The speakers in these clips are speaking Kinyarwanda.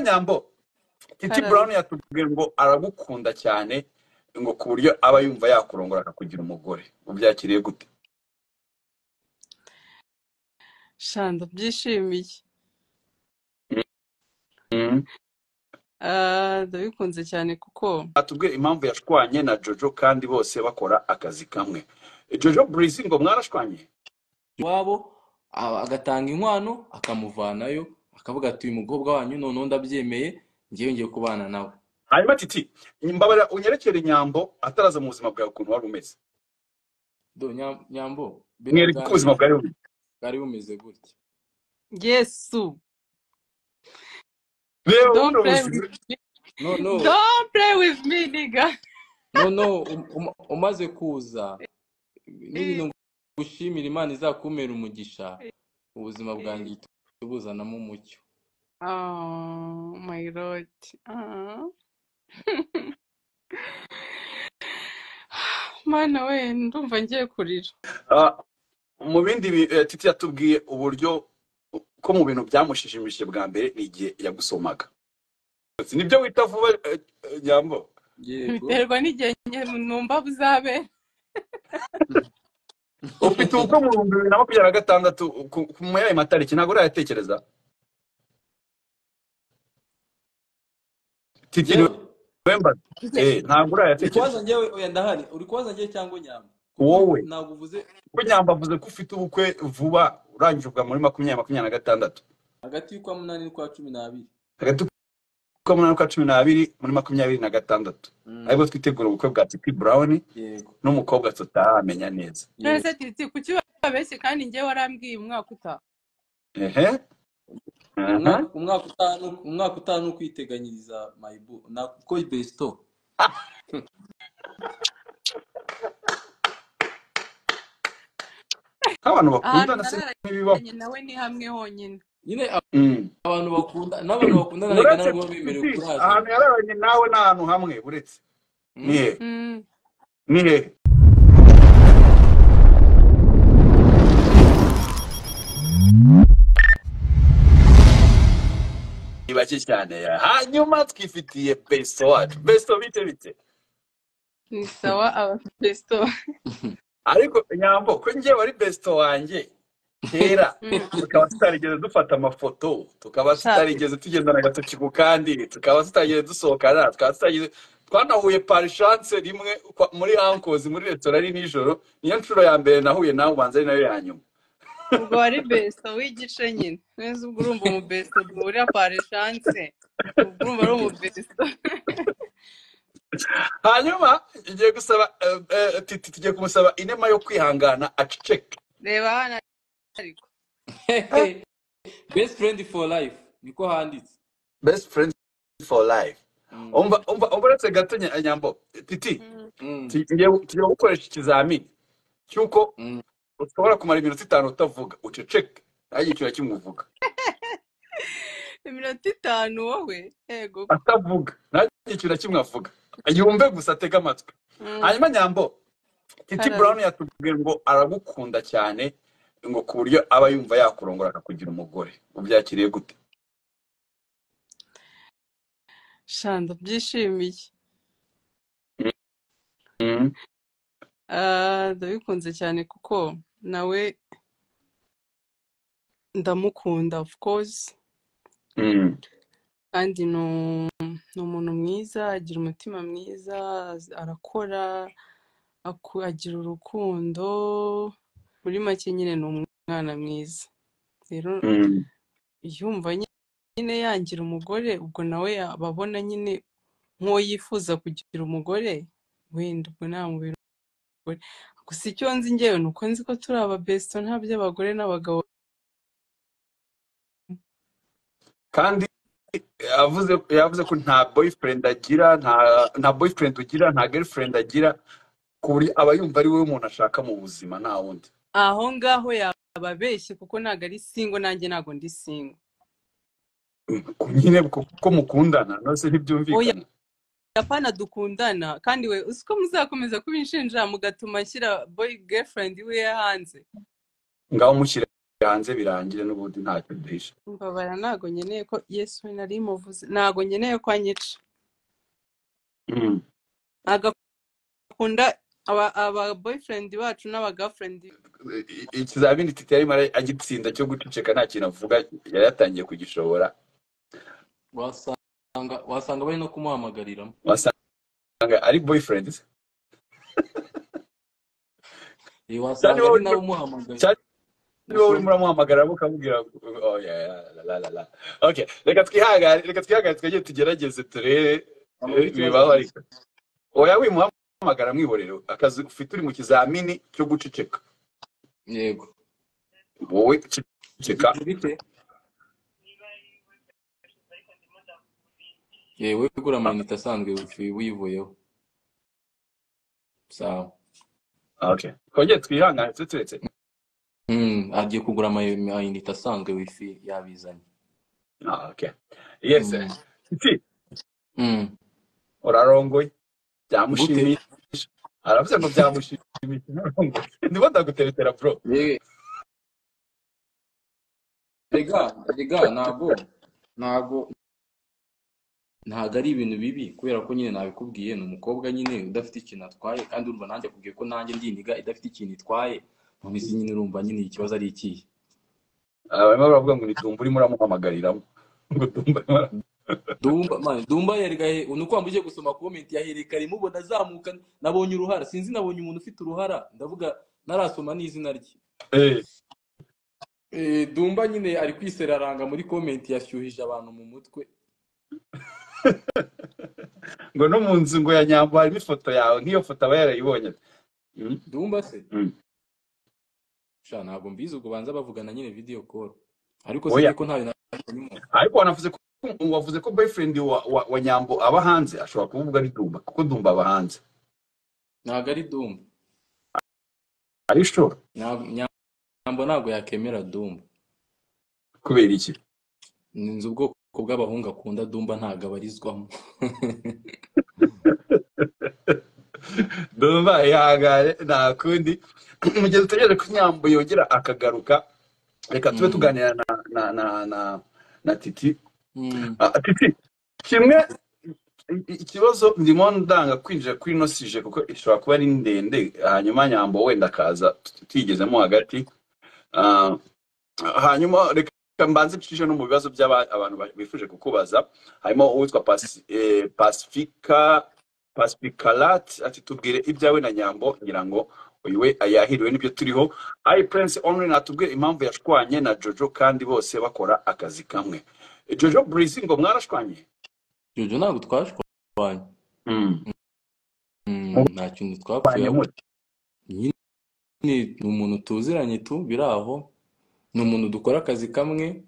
nyambo Titi karame Brown yakubwira ngo aragukunda cyane ngo ku buryo aba yumva yakurongora akakugira umugore ubyakiriye gute shanda byishimiye Mhm. Ah, ndabikunze cyane kuko atubwire impamvu yashwanye na jojo kandi bose bakora akazi kamwe jojo Breezy ngo mwarashwanye iwabo a- agatanga inkwano akamuvanayo akavuga ati uyu mukobwa wanyu noneho ndabyemeye ngewe ngiye kubana nawe hanyuma titi mbabarira unyerekere nyambo ataraza mu buzima bwawe ukuntu wari umeze Do, Nyam- nyambo biriya mwereka uko bwanyu ubuzima bwari bumeze bwari bumeze gutya yesu reba don't buno play buzima with me noneho don't play with me nigga noneho um- um- umaze kuza n'ibintu gushimira imana izakumera umugisha ubuzima bwanjye tubuzanamo umucyo oh my lord Ah. mana we ndumva ngiye kurira Ah, mu bindi bi- eh, titi yatubwiye uburyo ko mu bintu byamushimishije bwa mbere ni igihe yagusomaga Si nibyo wita vuba eh, eh, nyambo yego biterwa n'igihe nyine numva buzabe ufite ubukwe mu bihumbi bibiri na makumyabiri na gatandatu ku- ku- muri ayo matariki ntabwo urayatekereza titi yewe wemba ntabwo uri kubaza urayatekereza njyewe oya ndahari uri kubaza njyewe cyangwa nyamba kuko wowe ntabwo uvuze ko nyamba avuze ko ufite ubukwe vuba urangije ubwa muri makumyabiri makumyabiri na gatandatu hagati y'ukwa munani n'ukwa cumi n'abiri hagati y'ukwa munani n'ukwa cumi n'abiri muri makumyabiri na gatandatu Mm, aribwo twitegura ubukwe bwa titi brown yego n'umukobwa tutaramenya neza none yego se titi kuki babeshye kandi njyewe warambwiye umwaka utaha ehe aha. umwaka umwaka utanu umwaka utanu ni ukwiteganyiriza mayibu kuko besito nk'abantu ahantu bakundana se n'ibibaho nararanye nawe ni hamwe honyine nyine Mm. abantu bakunda n'abantu bakundana reka uretse ntabwo baba bemerewe titi ahantu kurazana yararanye nawe ni ahantu hamwe uretse ni Mm? hehe Mm. ni hehe ni bake cyane ya hanyuma twifitiye beso wacu beso bite bite ni sawa abapesto ariko nyambo ko njye wari besto wanjye kera Mm. tukaba tutarigeze dufata amafoto tukaba sha tutarigeze tugendana agatoki ku kandi tukaba tutarigeze dusohokana tukaba tutarigeze twanahuye par chance rimwe kwa- muri ankozi muri resitora ari nijoro niyo nshuro ya mbere nahuye nawe ubanza ari nayo ya nyuma ubwo wari besto w'igice nyine neza ubwo urumva umubesto duhurira pare shanse ubwo urumva ari umubesto hanyuma tugiye gusaba eh, eh, titi tugiye kumusaba inema yo kwihangana aceceke reba hano ariko best friend for life niko handitse best friend for life Mm, umva umva umva uretse gato nya- nyambo titi Mm. mm, tugiye tugiye gukoresha ikizamini cy'uko mm. ushobora kumara iminota itanu utavuga uceceke nta giciro kimuvuga iminota itanu wowe yego ko atavuga nta giciro kimwe avuga yumve gusa atege amatwi Mm. hanyuma nyambo titi karame brown yatubwiye ngo aragukunda cyane ngo ku buryo aba yumva yakurongora akakugira umugore ubyakiriye gute shanda byishimiye Mhm. Ah, ndabikunze cyane kuko nawe ndamukunda of course Mhm. kandi ni u- ni umuntu mwiza agira umutima mwiza az- arakora aku- agira urukundo muri make nyine ni umwana mwiza rero Mhm. yumva nyine yangira umugore ubwo nawe yaba abona nyine nk'uwo yifuza kugira umugore wenda ubwo nta mubiri umugore gusa icyo nzi ngewe ni uko nzi ko turi ababesto nta by'abagore n'abagabo kandi yavuze yavuze ko nta boyfriend agira nta nta boyfriend ugira nta girlfriend agira ku buryo aba yumva ari wowe umuntu ashaka mu buzima nta wundi aho ngaho yaba abeshye kuko ntabwo ari singo nanjye ntabwo ndi singo Ku nyine kuko mukundana nose oya ntibyumvikana apana dukundana kandi we uzi ko muzakomeza kubinshinja mugatuma nshyira boy girlfriend we hanze ngaho mushyire hanze birangire n'ubundi ntacyo duhisha mbabara ntago nkeneye ko yesu we nari muvuze ntago nkeneye ko anyica Mm. agakunda aba aba boyfriend bacu n'aba girlfriend I- i- ikizamini titi yarimo ara- agitsinda cyo guceceka nta kintu avuga yari yatangiye kugishobora wasanga wasanga bari no kumuhamagariramo wasanga ari boyfriend se cyane Eh, wasanga wowe urimo- ari nabo umuhamagaye cyane niba urimo gusa uramuhamagara ukamubwira ngo, oh, yeah, yeah, la, la, la, la. Okay, reka twihangane reka twihangane twajye tugerageze turebe abona eh, ikibazo bibaho afite ariko oya wimuhamagara mwihorero akazi ufite uri mu kizamini cyo guceceka yego wowe ceceka bigenda bite yewe ugura amayinite asanzwe wifi wivuyeho sawa okay twongere twihangane tuturetse Mm, agiye kugura ama- amayinite asanzwe wifi yabizanye Ah, okay yes eh. Mm. titi Mm. urarongoye gute byamushimisha aravuze ngo byamushimisha urarongoye ndimo ndaguteretera bro Ye- rega rega ntabwo ntabwo ntabwo ari ibintu bibi kubera ko nyine nabikubwiye ni umukobwa nyine udafite ikintu atwaye kandi urumva nanjye akubwiye ko nanjye ndiniga idafite ikintu itwaye nkomeze nyine urumva nyine ikibazo ari ikihe Ah, barimo baravuga ngo ni dumba urimo uramuhamagariraho ngo dumba arimo ara- Dumba man, Dumba yerega he ni uko wambuye gusoma comment ya Hillary kare mubona azamuka nabonye uruhara sinzi nabonye umuntu ufite uruhara ndavuga narasoma n'izina rye eh Eh, Dumba nyine ari kwiseraranga muri comment yashyuhije abantu mu mutwe ngo no mu nzu ngo ya nyambo harimo ifoto yawe nk'iyo foto aba yarayibonye Mm, Dumba se mm. sha ntabwo mbizi ubwo banza bavugana nyine video call ariko oya sinzi ko ntawe nabonye ariko wanavuze ko wavuze ko boyfriend wa, wa, wa nyambo aba hanze ashobora kuvuga ari dumba kuko dumba aba hanze ntabwo ari Dumba ari sure Ntabwo- Nyambo ntabwo yakemera Dumba kubera iki nzi ubwoko bw'abahungu akunda Dumba ntabwo abarizwamo dumba ihangane nta kundi mu gihe dutegereje ko nyambo yongera akagaruka reka tube Mm, tuganira na na na na, na titi mm, Ah, titi kimwe i- i- ikibazo ndimo ndanga kwinjira kuri ino sije kuko ishobora kuba ari ndende hanyuma nyambo wenda akaza twigezemo hagati Ah, hanyuma reka mbanze ncishe no mu bibazo by'abantu bifuje kukubaza harimo uwitwa Pasi- eh, pasifika pasifikarati ati tubwire ibyawe na nyambo ngira ngo uyu we ayahiriwe n'ibyo turiho ayi prince only natubwire impamvu yashwanye na jojo kandi bose bakora akazi kamwe jojo burisi ngo mwarashwanye Jojo ntabwo twashwanye Mm. Mm, mubanye nta kintu twapfuyeho mute nyine ni umuntu tuziranye tu biri aho ni umuntu dukora akazi kamwe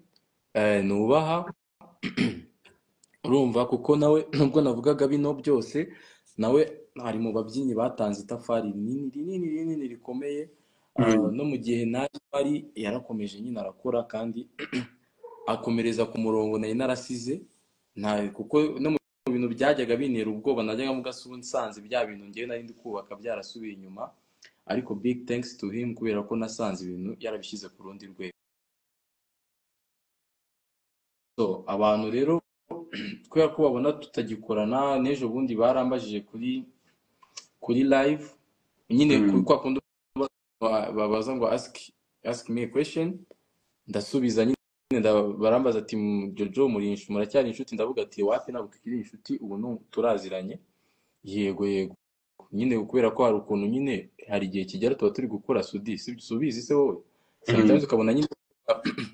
eh, nubaha urumva kuko nawe nubwo navugaga bino byose nawe ari mu babyinnyi batanze itafari rinini rinini rinini rikomeye Ah, Mm. no mu gihe naje ari yarakomeje nyine arakora kandi akomereza ku murongo nari narasize nta kuko no mu bintu byajyaga bintera ubwoba najyaga mu gasubu nsanze bya bintu ngewe nari ndi kubaka byarasubiye inyuma ariko big thanks to him kubera ko nasanze ibintu yarabishyize ku rundi rwego so abantu rero kubera ko babona tutagikorana n'ejo bundi barambajije kuri kuri live nyine kuri Mm. kwa kundi ba- babaza ngo ask ask me a question ndasubiza nyine nda- barambaza ati "Mm, Jojo muri inshu- muracyari inshuti ndavuga ati wapi ntabwo tukiri inshuti ubu ni turaziranye yego yego nyine kubera ko hari ukuntu nyine hari igihe kigera tuba turi gukora sudi sibyo subizi se wowe Mm. sometimes ukabona nyine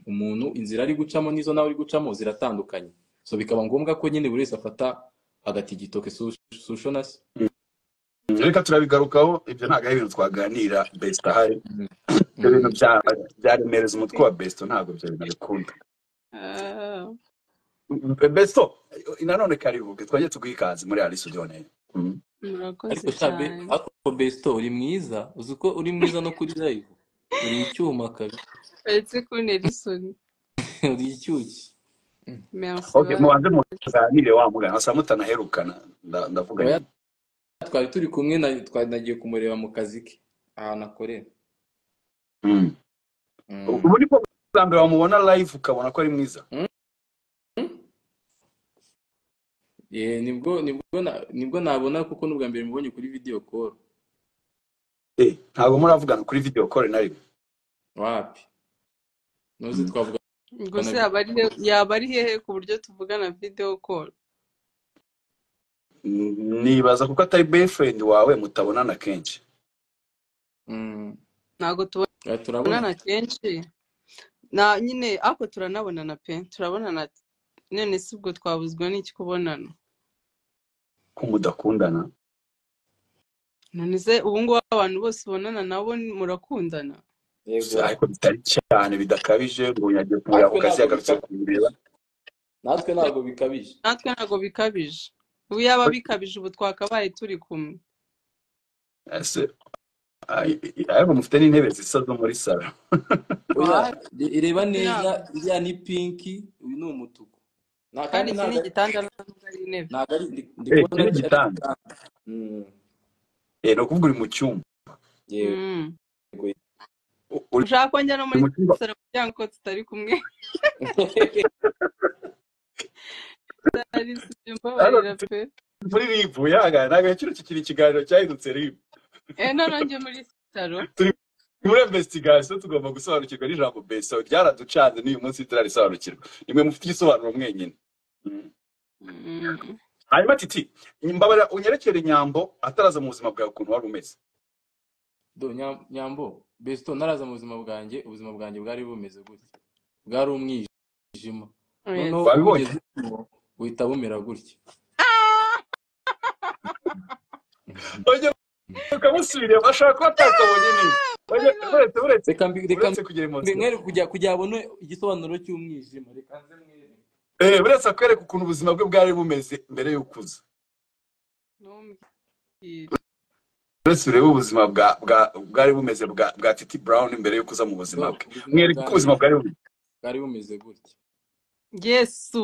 umuntu inzira ari gucamo n'izo nawe ari gucamo ziratandukanye so bikaba ngombwa ko nyine buri wese afata agatigito ke sushonas Mm. reka turabigarukaho ibyo ntabwo ari ibintu twaganira besita ahari ibyo bintu Mm. bya- byaremereza umutwe wa besita ntabwo ibyo bintu abikunda Ah, beso nanone karibuke twajye tugwiye ikanzu muri ari sudiyone Mm. murakoze ariko shabe cyane ariko besto uri mwiza uzi ko uri mwiza no kuri live uri icyuma kabisa uretse ko nerisoni uri icyuki Mm. merci ok bari mubanze muganire wa mugana asa mutanaherukana nda- ndavuga oya nyine twari turi kumwe na twari nagiye kumureba mu kazi ke ahantu akorera Mm. Mm. ubu ni bwo bwa mbere wamubona live ukabona ko ari mwiza Eh, nibwo nibwo na- nibwo nabona kuko n'ubwa mbere mubonye kuri video call Eh, ntabwo muravugana kuri video call na rimwe wapi nuzi twavuga ubwo se yaba ari he- yaba ari hehe ku buryo tuvugana videwo koru Mm, nibaza kuko atari boyfriend wawe mutabonana kenshi mm, ntabwo eh, turabona tubonana kenshi na nyine ariko turanabonana pe turabonana none si ubwo twabuzwa n'iki kubonana ko mudakundana none se ubu ngubu abantu bose ubonana nabo ni- murakundana S- yego ariko bitari cyane bidakabije ngo yagiye kumureba natwe ku kazi ntabwo yagarutse kumureba bikabije natwe ntabwo bikabije natwe ntabwo bikabije ubu yaba bikabije ubu twakabaye turi kumwe ese ay- ariko mufite n'intebe zisa zo muri salo Why? oya re- reba neza Yeah. iriya ni pinki uyu ni umutuku na kandi kandi iki ni ntabwo ari- igitanda ntabwo ari intebe ntabwo ari ndi- ndi eh iki kubona ni ari ari igitanda igitanda Mm, eh ni ukuvuga uri mu cyumba yego Mm. yego. U- uri ushaka ko njya no uri muri mu cyumba salo kugira ngo tutari kumwe tutari sibyo hano mbabarira pe muri ribu yangana ntabwo kino kikiri ikiganiro cyahindutse ribu eh noneho njye muri salo turi muri investigation tugomba gusobanukirwa n'ijambo beso ryaraducanze n'uyu munsi turarisobanukirwa nimwe mufite igisobanuro mwenyine Mm. Mm. hanyuma titi mbabarira unyerekere nyambo ataraza mu buzima bwawe ukuntu wari umeze Do, Nyam- nyambo besito ntaraza mu buzima bwanjye ubuzima bwanjye bwari bumeze gutya bwari umwijima noneho Yes. wabibonye ubugeze urimo buhita bumera gutya ujye ukamusubirira ashobora kuba atakabonye neza Ujye- I know. uretse uretse reka mbi- reka uretse kugira mbi- emotion mwere kujya kugira abone igisobanuro cy'umwijima reka nze mwere eh uretse akwereka ukuntu ubuzima bwe bwari bumeze mbere y'ukuza ntumbwire uretse urebe ubuzima bwa bwa bwari bumeze bwa bwa titi brown mbere yo kuza mu Do, buzima bwe ubuzima mwereke uko bwanjye ubuzima bwari bumeze bwari bumeze gutya yesu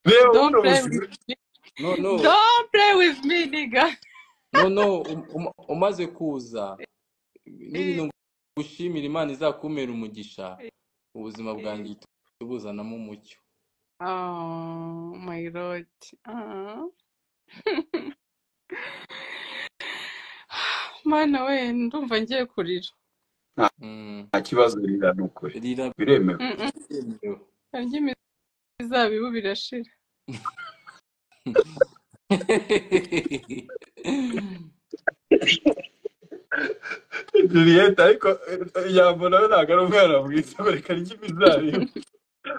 reba don't buno play buzima with me noneho don't play with me nigga noneho um- um- umaze kuza n'ibintu Eh, ngushimira imana izakumera umugisha eh, ubuzima bwanjye eh. uhita ubuzanamo umucyo oh my lord ah mana we ndumva ngiye kurira nta Mm. nta kibazo rira ni ukuri rira biremewe Mm, mm. byemewe harya imizabibu birashira juliet ariko ijambo nawe ntabwo ari umwana mwiza bareka rya imizabibu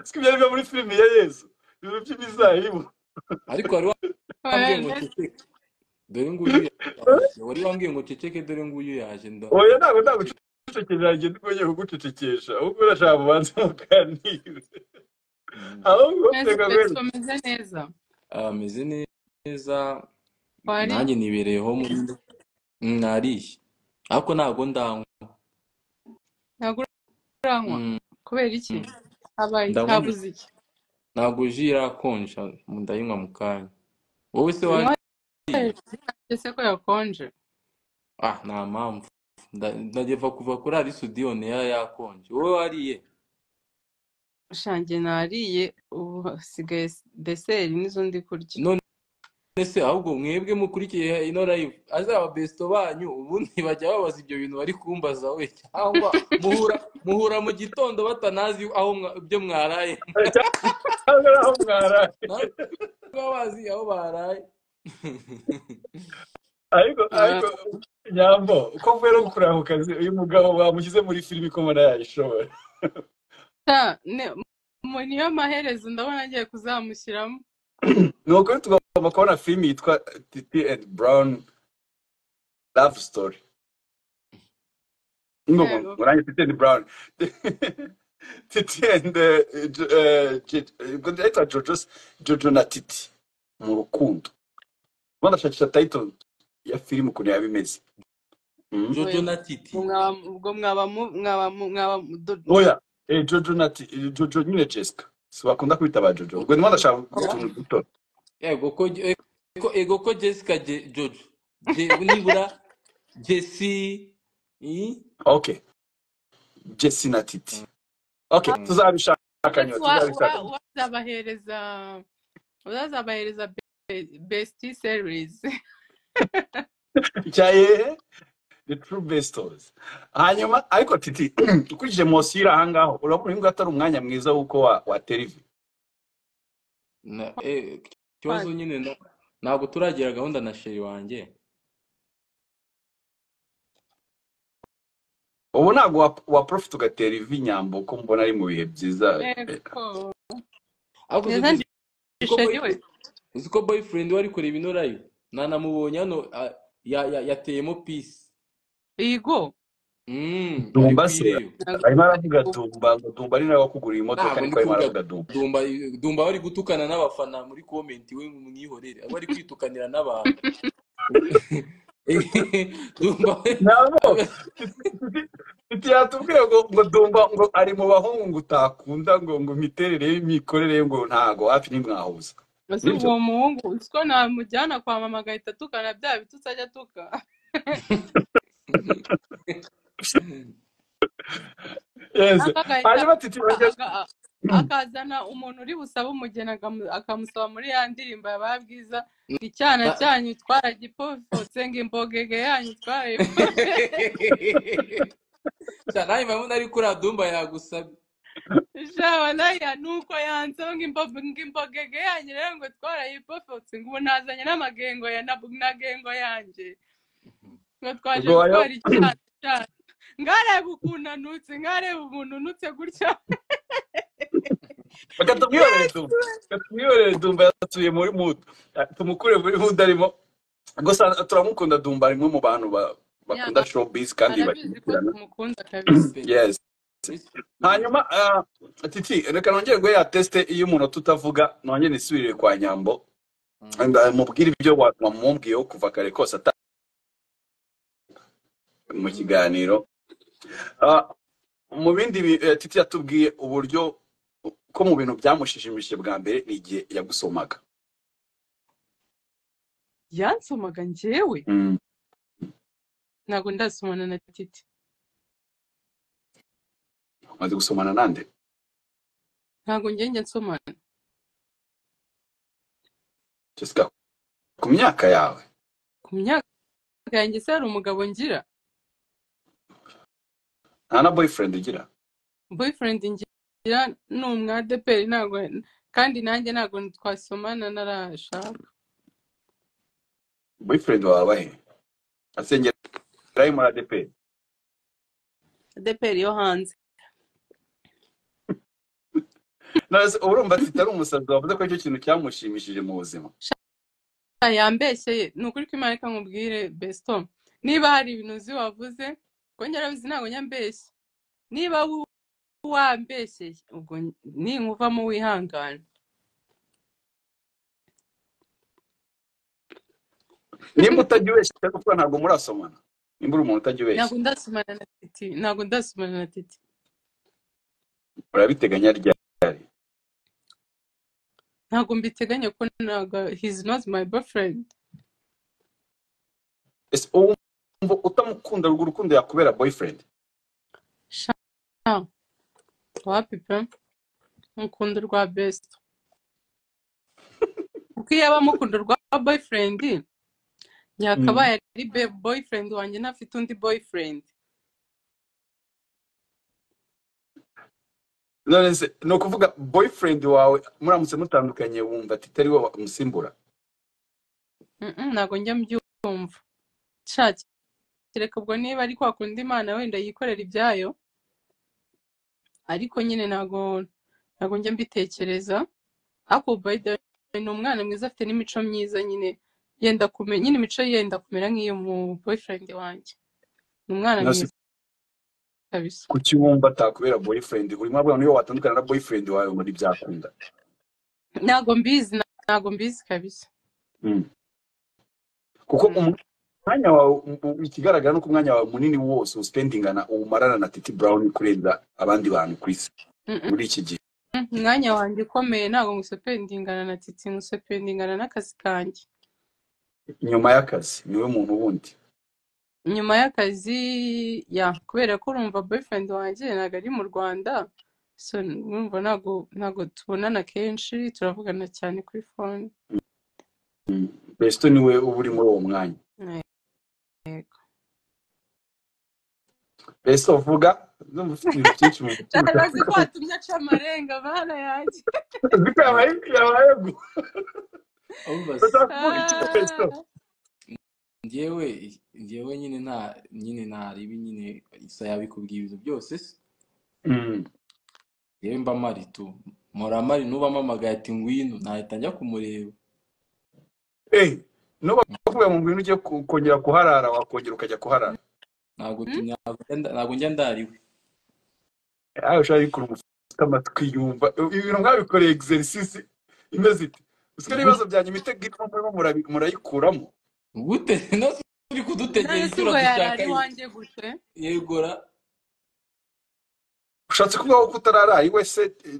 siko ibyo aribyo muri filime ya yezu ibintu by'imizabibu ariko wari wambwiye ngo Well, ceceke dore nguyu yaje wari wambwiye ngo ceceke dore nguyu yaje nda- oya ntabwo ndaceceka nagucecekera njye ndiko ngiye kugucecekesha ahubwo urashaka kubanza muganire Mm. ahubwo neza reka petero kweri umeze neza ameze neza nanjye wariye nibereyeho muri Mm, nariye ariko ntabwo ndanywa ntabwo uranywa Mm, kubera iki mm. habaye ndabona habuze iki ntabwo ji irakonja ndayinywa mu kanya wowe se unywa wariye ese ko yakonje ah nta mpamvu Nda- ndageva kuva kuri arisudiyoni yari yakonje wowe wariye shange nariye ubu hasigaye s- deseri nizo ndi kurya none se ahubwo mwebwe mukurikiye ino live azaba besito banyu ubundi bajya babaza ibyo bintu bari kumbaza we cyangwa muhura muhura mu gitondo batanazi aho mwa- ibyo mwaraye cyangwa aho mwaraye nawe baba bazi aho baraye ariko ariko Ah, nyambo uko mvuye no gukurira ku kazi uyu mugabo bamushyize muri filime ko mbona yayishobora ta- ne- mu niyo maherezo ndabona agiye kuzamushyiramo ni ukuri tugomba kubona filime yitwa titi and brown love story ngo mu- yego murange titi and brown titi and eh, Jo- eh, Jo- eh, ubwo ndahita jojo se- jojo na titi mu rukundo uba ndashakisha title ya filime ukuntu yaba imeze Mhm. jojo oya na titi ubwo mwaba ubwo mwaba mu- mwaba mu- mwaba mu- do- oya eh, jojo na Ti- eh, jojo nyine jessica si bakunda kwita ba jojo ubwo ndimo ndashaka oya utuntu duto ego ko ego, ego ko jessica Je- jojo Je- nibura jesi i? okay jesi na titi okay Mm. tuzabishaka nyo Wa- tuzabishaka wa- wazabahereza wazabahereza be- best series cyaye the true bestors hanyuma ariko titi ukurikije mosiri aha ngaho urabona uyu nguyu atari umwanya mwiza w'uko wa, wa terivi Na- eh, ikibazo nyine na- ntabwo turagira gahunda na sheri wanjye ubu ntabwo wa, wa profit ugatera ivi nyambo ko mbona ari mu bihe byiza yego ariko Neza uzi- uzi ko Sheri boy- we uzi ko boyfriend we ari kureba ino live nanamubonye hano ah, ya- ya- yateyemo peace igo Mm, ari dumba se kwireyo ntabwo arimo aravuga dumba ngo dumba ari nawe wakuguriye imodoka ntabwo ndi niko arimo kuvuga aravuga dumba dumba dumba bari gutukana n'abafana muri comment we mwihorere aba ari kwitukanira n'abantu dumba we nabo titi yatubwiye ngo ngo dumba ngo ari mu bahungu ngo utakunda ngo ngo imiterere ye imikorere ye ngo ntago hafi ntimwahuza ese nibyo uwo muhungu usiko namujyana kwa mama agahita atukana bya bitutsi ajya atuka yes ariko agahita hanyuma titi a- bageze aga- a- akazana umuntu uri busabe umugeni agamu- akamusaba muri ya ndirimbo yabaye bwiza ngo icyana Na- cyanyu twaragipfopfotse ngo imbogege yanyu twarayipfotse Sha, nawe mpamvu ari kuri dumba yagusabye shawa nayo nuko yanseho ngo imbo- ngo imbogege yanyu rero ngo twarayipfopfotse ngo ubu nazanye n'amagengo ya na- na gengo yanjye ngo twaje ubwo wayo gutwara icyana cyanyu ngarebe ukuntu anutse ngarebe umuntu unutse gutya reka tumwiyorere dumba reka tumwiyorere dumba yasuye muri mudu tumukure muri mudu arimo gusa turamukunda dumba ari umwe mu bantu ba- Ya, bakunda showbiz kandi arabizi ko bashyigikirana tumukunda kabisa yes Miss- hanyuma ah, titi reka nongere ngo ya tesite iyo umuntu tutavuga nongere nisubirire kwa nyambo Mm. mubwire ibyo wa- wamubwiyeho kuva kare kose ata mu Mm. kiganiro Ah, mu bindi bi- eh, titi yatubwiye uburyo ko mu bintu byamushishimishije bwa mbere ni igihe yagusomaga yansomaga njyewe Mm. ntabwo ndasomana na titi umaze gusomana nande ntabwo ngenge nsomana jessica ku myaka yawe ku myaka yanjye se hari umugabo ngira nta na boyfriend ugira boyfriend ngira ni umwadeperi ntabwo kandi nanjye ntabwo twasomana narashaka boyfriend wawe abahe asengera muri ADP adeperi yo hanze none urumva ati ari umusazi wavuze ko icyo kintu cyamushimishije mu buzima Sha, yambeshyeye ni ukuri kw'imana reka nkubwire besito niba hari ibintu uzi wavuze ko ngerageza ntabwo nyambeshye niba wu- wambeshyeye ubwo ninkuvamo wihangana nimba utajya ubeshya kuko ntabwo murasomana nimba uri umuntu utajya ubeshya ntabwo ndasomana na titi ntabwo ndasomana na titi urabiteganya ryari ntabwo mbiteganya ko ntabwo he's not my boyfriend ese ubu mvu utamukunda urwo urukundo yakubera boyfriend sha wapi pe mukunda rwa best kuko iyo aba amukunda rwa boyfriend Mm. yakabaye ari be boyfriend wanjye ntafite undi boyfriend none se ni ukuvuga boyfriend wawe muramutse mutandukanye wumva ati atari wowe umusimbura Mm, mm, ntabwo njya mbyumva sha kereka ubwo niba ari kwa kundi imana wenda yikorera ibyayo ariko nyine ntabwo ntabwo njya mbitekereza ariko by the way ni umwana mwiza afite n'imico myiza nyine yenda kumera nyine imico ye yenda kumera nk'iyo mu boyfriend wanjye ni umwana nasi mwiza kabisa kuki wumva atakubera boyfriend urimo abona niyo watandukana na boyfriend wawe ngo ntibyakunda ntabwo mbizi na- ntabwo mbizi kabisa Mm. kuko Mm. umu- umwanya wawe um- um- ikigaragara ni uko umwanya wawe munini wose uspendingana uwumarana na titi brown kurenza abandi bantu ku isi Mm, mm, muri iki gihe mm. umwanya wanjye ukomeye ntabwo ngusependingana na titi ngusependingana n'akazi kanjye nyuma y'akazi niwe muntu wundi nyuma y'akazi ya kubera ko urumva boyfriend wanjye ntabwo ari mu Rwanda so urumva ntabwo ntabwo tubonana kenshi turavugana cyane kuri phone Mm. Besto niwe uba uri muri uwo mwanya yego Besto vuga ndumva ufite ibintu byinshi mu mutima arazi ko watumye aca amarenga bana yanjye Nzi ko yabaye yabaye gu- Obvious. Ndashaka kuvuga iki Besto Ah. njyewe njyewe nyine nta nyine ntaribi nyine isa yabikubwiye ibintu byose se Mm. yewe mba mari tu mpora mari nuba mpamagaye ati ngwino nahita njya kumureba Eh, nuba uvuye mu bintu ugiye ku- kongera kuharara wakongera ukajya kuharara ntabwo Hmm? tu- ntabwo njya nda- ntabwo njya ndariwe aho ushaka bikora umufite amatwi yumva ibintu mwabikoreye exercise imeze ite usika n'ibibazo Gut- byanyu imitego irimo murimo murabi- murayikuramo gute none se uri kudutegera none se ituro ubwo yarara dushaka iki iwanjye gute yegora ushatse kuvuga ko utararaye wese eh,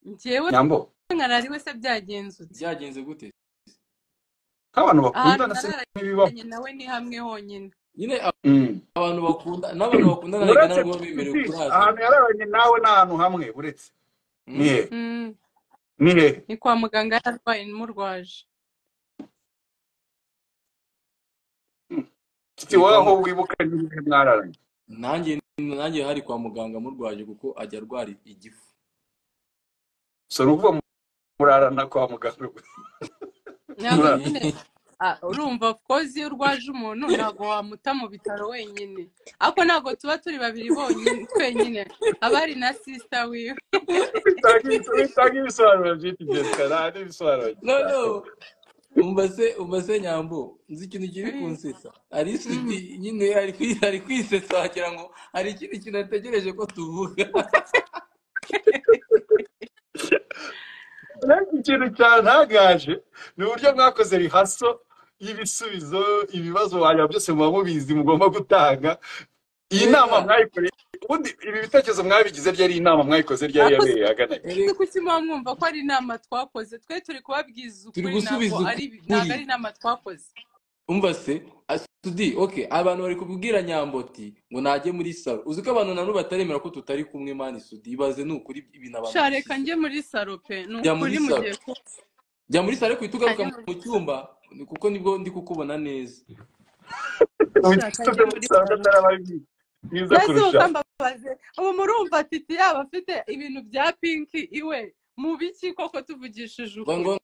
njyewe nyambo nkarara iwe se byagenzutse byagenze gute nk'abantu ahantu bakundana se ntibibaho nararanye nawe ni hamwe honyine nyine Mm. abantu bakunda n'abantu bakundana reka uretse ntabwo baba bemerewe piti kurarana ahantu yararanye nawe ni ahantu hamwe uretse ni Hmm? hehe Mm, ni hehe ni kwa muganga yararwaye n'umurwaje Mm. Titi ni wowe kwa aho mu- wibuka n'ibihe mwararanye nanjye nanjye hari kwa muganga murwaje kuko ajya arwara igifu so ni ukuvuga murarana kwa muganga gusa. ntabwo Murara- nyine ah, urumva of course iyo urwaje umuntu ntabwo wamuta mu bitaro wenyine ariko ntabwo tuba turi babiri bonyine twenyine haba hari na sisita wiwe Bitanga ibiso- bitanga ibisobanuro byinshi Jessica nta n'ibisobanuro no no gishaka umva se umva se nyambo nzi ikintu kiri Mm, kunsetsa hari inshuti mm. nyine ari kwi- ari kwisetsa wagira ngo hari ikindi kintu ategereje ko tuvuga ariko ikintu cyantangaje ni uburyo mwakoze rihaso y'ibisubizo ibibazo wanyuma byose muba mubizi mugomba gutanga iyi nama reka mwayikoreye ubundi ibi bitekerezo mwabigize byari inama mwayikoze ryari ariko yabereye ahagana igihe se reka kuki muba mwumva ko ari inama twakoze twe turi kubabwiza turi ukuri ntabwo gusubiza ari ntabwo ukuri ari inama twakoze umva se as- tudi ok abantu bari kubwira nyamboti ngo najye muri salo uzi ko abantu nanubu bataremera ko tutari kumwe mani sudi ibaze ni ukuri ibintu abantu sha reka bashyize njye muri saro pe ni jya muri ukuri salo mugiye kuba jya muri salo uhita Reka ugaruka njye muri mu saro cyumba ni- kuko nibwo ndi kukubona neza ubukristo shaka njye byo muri muri santa saro narabazi bwiza mbese ubu kurusha ukambabaze ubu murumva titi yaba afite ibintu bya pinki iwe mu biki koko tuvugishije ngo ngo ukuri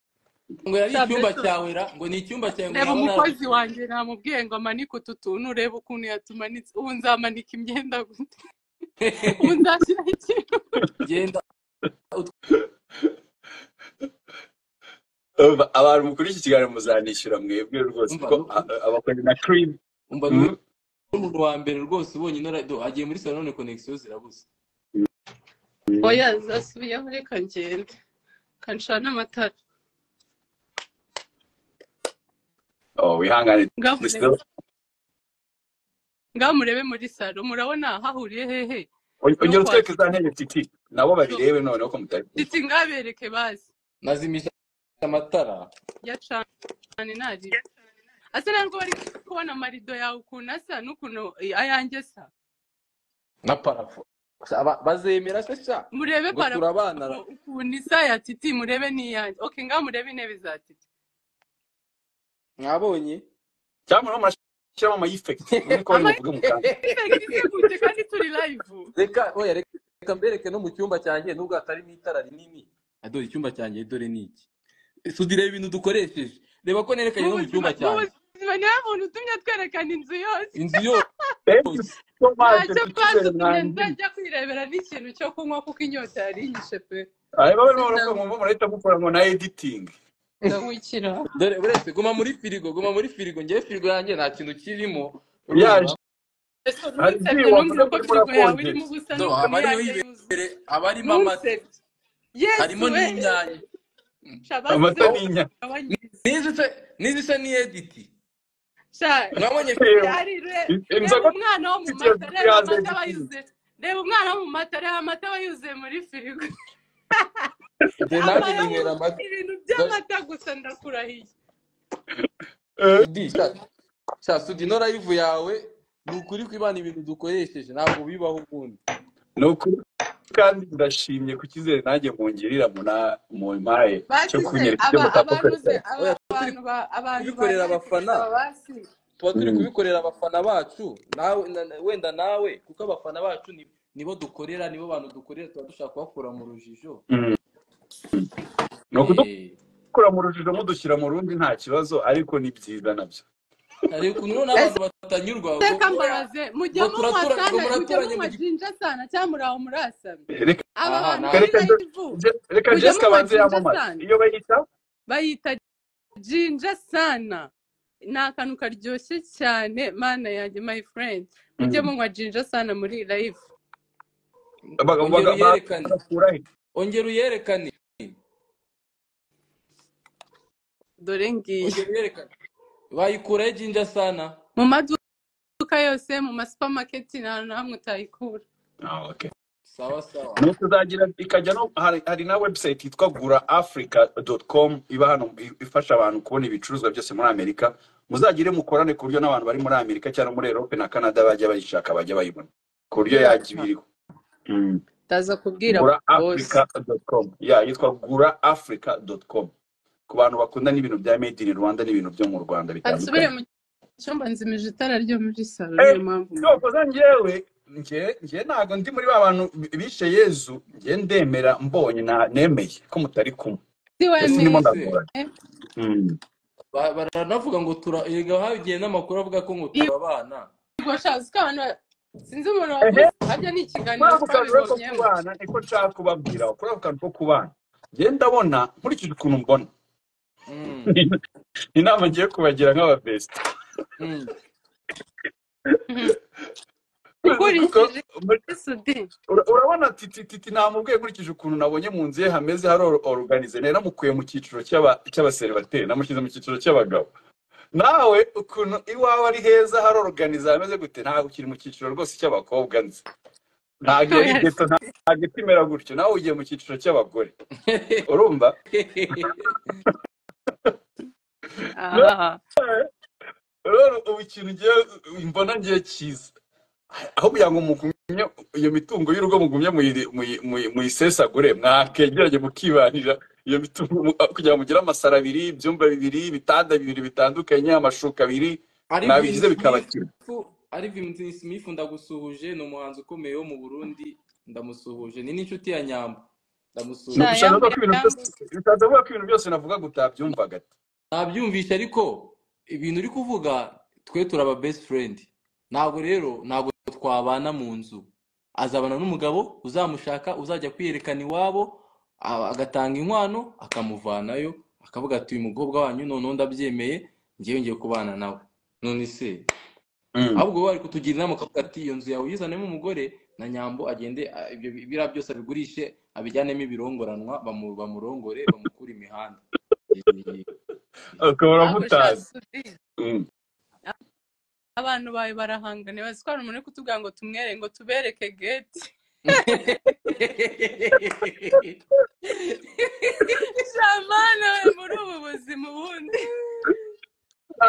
ngo yari sha icyumba mbese cyawe ra ngo ni icyumba cyawe ngo reba naba umukozi narabikubwiye wanjye namubwiye ngo amanike utu tuntu urebe ukuntu yatumanitse ubu nzamanika imyenda gute ubu nzashyiraho ikintu genda utw- Urumva, abantu mukuru iki kiganiro muzanishyura mwebwe rwose umva kuko nu- a- a- abakorana na cream umva ni mm, umuntu wa mbere rwose ubonye nora do agiye muri salo none konegisiyo zirabuze mm. oya zasubiyeho reka ngende kancana amatara Oh, wihangane ngaho Kristo. murebe ngaho murebe muri saro murabona hahuriye hehe On- no ongera utwereke kwakira za ntebe titi nabo no babirebe noneho ko mutari kumwe titi ngabereke bazi nazimisha amatara ya cane nari asa ntabwo bari kubona amarido yawe ukuntu asa n'ukuntu ayanjye asa na parafo Aba- bazemera se sha murebe ngo parafo turabanara ukuntu isa ya titi murebe n'iyanjye ok ngaho murebe intebe za titi mwabonye cyangwa murimo murashyiramo ama effect muri ko bari ama muvuge mukanda ifegiti isegute kandi turi live reka oya reka reka mbereke no mu cyumba cyanjye nubwo hatarimo itara rinini adore icyumba cyanjye dore ni iki sudi reba ibintu dukoresheje reba ko nerekanye mu no mu buzima cyumba mu cyanjye buzima niwe muntu utumye twerekana inzu yose inzu thank you yose so much ntacyo titi ubereye bwadutumye mwandiye nzajya kwirebera n'ikintu cyo kunywa kuko inyota yari inyishe pe aba barimo baravuga sindamu ngo murahita mukora ngo na editing ndawukira dore uretse guma muri firigo guma muri firigo ngewe firigo yanjye nta kintu kirimo urumva yaje ese hari ntunsebye ibyuma numvise muze muri murakonjesha ko firigo yawe irimo ubusa do n'ukuntu haba hariho iyanjye yuzuye ibere haba harimo amata ntunsebye yesu harimo we n'inyanya shabasize amata aho n'inyanya kugabanyiriza nizi se nizi se ni editi sha mwabonye yewe byari re- reba inzoga umwana wo mu titi mata yaziguye hanze reba amata aba editing yuzuye reba umwana wo mu mata reba amata aba yuzuye muri firigo de nanjye amara ninywera amata ibintu Dore- by'amata gusa ndakurahiye Eh, Sudi, sha. sha sudi no live yawe ni ukuri kw'imana ibintu dukoresheje ntabwo bibaho ukundi ni ukuri kandi ndashimye ku cyizere nanjye mungirira muna- mumpaye cyo bashyize kunyereka ibyo aba- abanyuze mutakoresha aba- Oya, abantu ba- abantu kubikorera banyeretse abafana paruwasi tuba turi Mm. kubikorera abafana bacu nawe na- na- wenda nawe kuko abafana bacu ni- nibo dukorera nibo bantu dukorera tuba dushaka kubakura mu rujijo Mm. ni Eh, ukudukura mu rujijo mudushyira mu rundi nta kibazo ariko ni byiza nabyo ariko ukuntu n'abantu batanyurwa ngo reka oya mbabaze mujye ngo turatura- ngo mumwasana mujye muraturanye mu gihugu mumwajinja sana cyangwa muri aho murasamye reka aba aha bantu nawe bari reka live Je- reka mujye jessica banze mumwajinja yamamaze sana iyo bayita bayita jinja sana ni akantu karyoshye cyane mana yanjye my friend mujye Mm. munywa jinja sana muri live Baga- ongera baga- ba- uyerekane bakura he? ongera uyerekane dore ngiyi ongera uyerekane bayikuraho ijinja sana mu maduka yose mu masupamaketi nta hantu na hamwe utayikura Ah, okay. sawa sawa ni ukuzagira ikajya no hari hari na website yitwa gura africa.com iba hano i- ifasha abantu kubona ibicuruzwa byose muri amerika muzagire mukorane ku buryo n'abantu bari muri amerika cyangwa muri europe na canada bajya bayishaka bajya bayibona ku buryo yajya ibiriho Mm. ndaza kubwira gura bose africa.com ya yitwa gura africa.com ku bantu bakunda n'ibintu bya made in rwanda n'ibintu byo mu rwanda asubire bitandukanye mu cyumba nzimije itara ryo muri salo Eh, niyo mpamvu ndumva ko njyewe njye njye ntabwo ndi muri ba bantu bi- bishe yezu njye ndemera mbonye na- nemeye ko mutari kumwe si ese Mm, ndimo wemeye se ndagoranye Mm. Ba- baranavuga ngo tura erega hagiye n'amakuru avuga ko ngo turabana yego shaza uko abantu ba- sinzi umuntu ehe wavuze habyo ni ikiganiro kuri ako kantu rero ko twabibonyemo kubana niko nshaka kubabwira kuri ako kantu ko kubana njye ndabona nkurikije ukuntu mbona Mm, inama ngiye kubagira nk'ababesita mm. Mhm. kuko ukurikije muri- sudi ura- urabona titi titi namubwiye nkurikije ukuntu nabonye mu nzu ye hameze hari oruganize nari namukuye mu cyiciro cy'aba- cy'abaseribateri namushyize mu cyiciro cy'abagabo nawe ukuntu iwawe ari heza hari oruganiza hameze gute ntabwo ukiri mu cyiciro rwose cy'abakobwa nzi ntabwo yari oya geto nta- ntabwo itimera gutyo nawe ugiye mu cyiciro cy'abagore urumva aha rero ubu ikintu ngiye mbona ngiye cyiza aho kugira ngo mugumye iyo mitungo y'urugo mugumye muyi- muyi- muyi- muyisesagure mwakegeranye mukibanira iyo mitungo mu- kugira ngo mugire amasaro abiri ibyumba bibiri ibitanda bibiri bitandukanye amashuka abiri arivin mwabishyize smith bikabakira arivin smith ndagusuhuje ni umuhanzi ukomeye wo mu burundi ndamusuhuje ni n'inshuti ya nyamba ni ndamusuhuje ugushaka ntayambu avuga ko ibintu byose yambuze bishatse avuga ko ibintu byose navuga gutabyumvaga ntabyumvishe ariko ibintu uri kuvuga twe turaba best friend ntabwo rero ntabwo twabana mu nzu azabana n'umugabo uzamushaka uzajya kwiyerekana iwabo a- agatanga inkwano akamuvanayo akavuga ati uyu mukobwa wanyu noneho ndabyemeye ngewe ngiye kubana nawe none se Mm. ahubwo wowe bari kutugira inama ukavuga ati iyo nzu yawe uyizanemo umugore na nyambo agende a- ibyo bi- biriya byose abigurishe abijyanemo ibirongoranwa bamu- bamurongore bamukure imihanda Eee. ukaba ntabwo uramutazi shaza sudi Mm. abantu bawe barahangana bazi ko hari umuntu uri kutubwira ngo tumwere ngo tubereke geti shamana we muri ubu buzima ubundi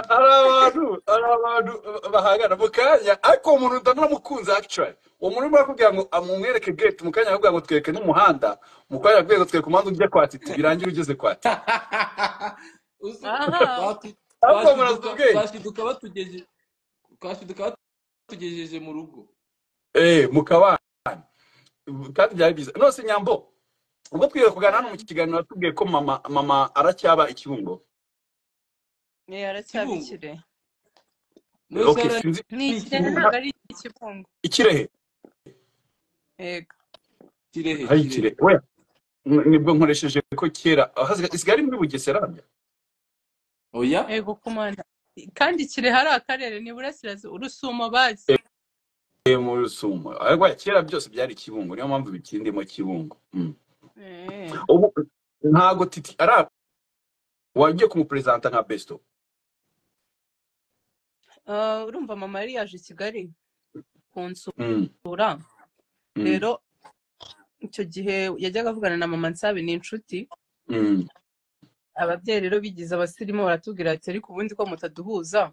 hari abantu hari abantu bahangana mu kanya ariko uwo muntu ndanamukunze actually uwo muntu urimo arakubwira ngo amumwereke gate mu kanya arakubwira ngo twereke n'umuhanda mu kanya arakubwira ngo twereke umuhanda ujya kwa titi birangira ugeze kwa titi Uzi- aha batu- ariko uwo muntu azi twashiduka ubwenge twashiduka batugeje twashiduka batugejeje mu rugo eh mu kabana kandi byari byiza nose nyambo ubwo twiriwe kuganira hano mu Mm. kiganiro watubwiye ko mama mama aracyaba ikibuno Eh, kibungo aracyabikire nose okay yari sinzi ni ikirere ikibungo ntabwo ari ikibungo ikirehe yego kirehe hari kirehe ikirehe oya nibwo nkoresheje ko kera aho isigaye muri bugesera oya yego kumana kandi kirehe ari akarere ni burasirazuba urusumo bazi Eh, mu rusumo ariko kera byose byari kibungo niyo mpamvu bikindimo kibungo Mm. Eh. ubu ntago titi ara wagiye kumuperezanta nka besto Ah, urumva mama yari yaje i kigali Mm, kunsura mm, rero icyo gihe yajyaga avugana na mama nsabe ni inshuti mm, ababyeyi rero bigize abasirimu baratubwira ati ariko ubundi ko mutaduhuza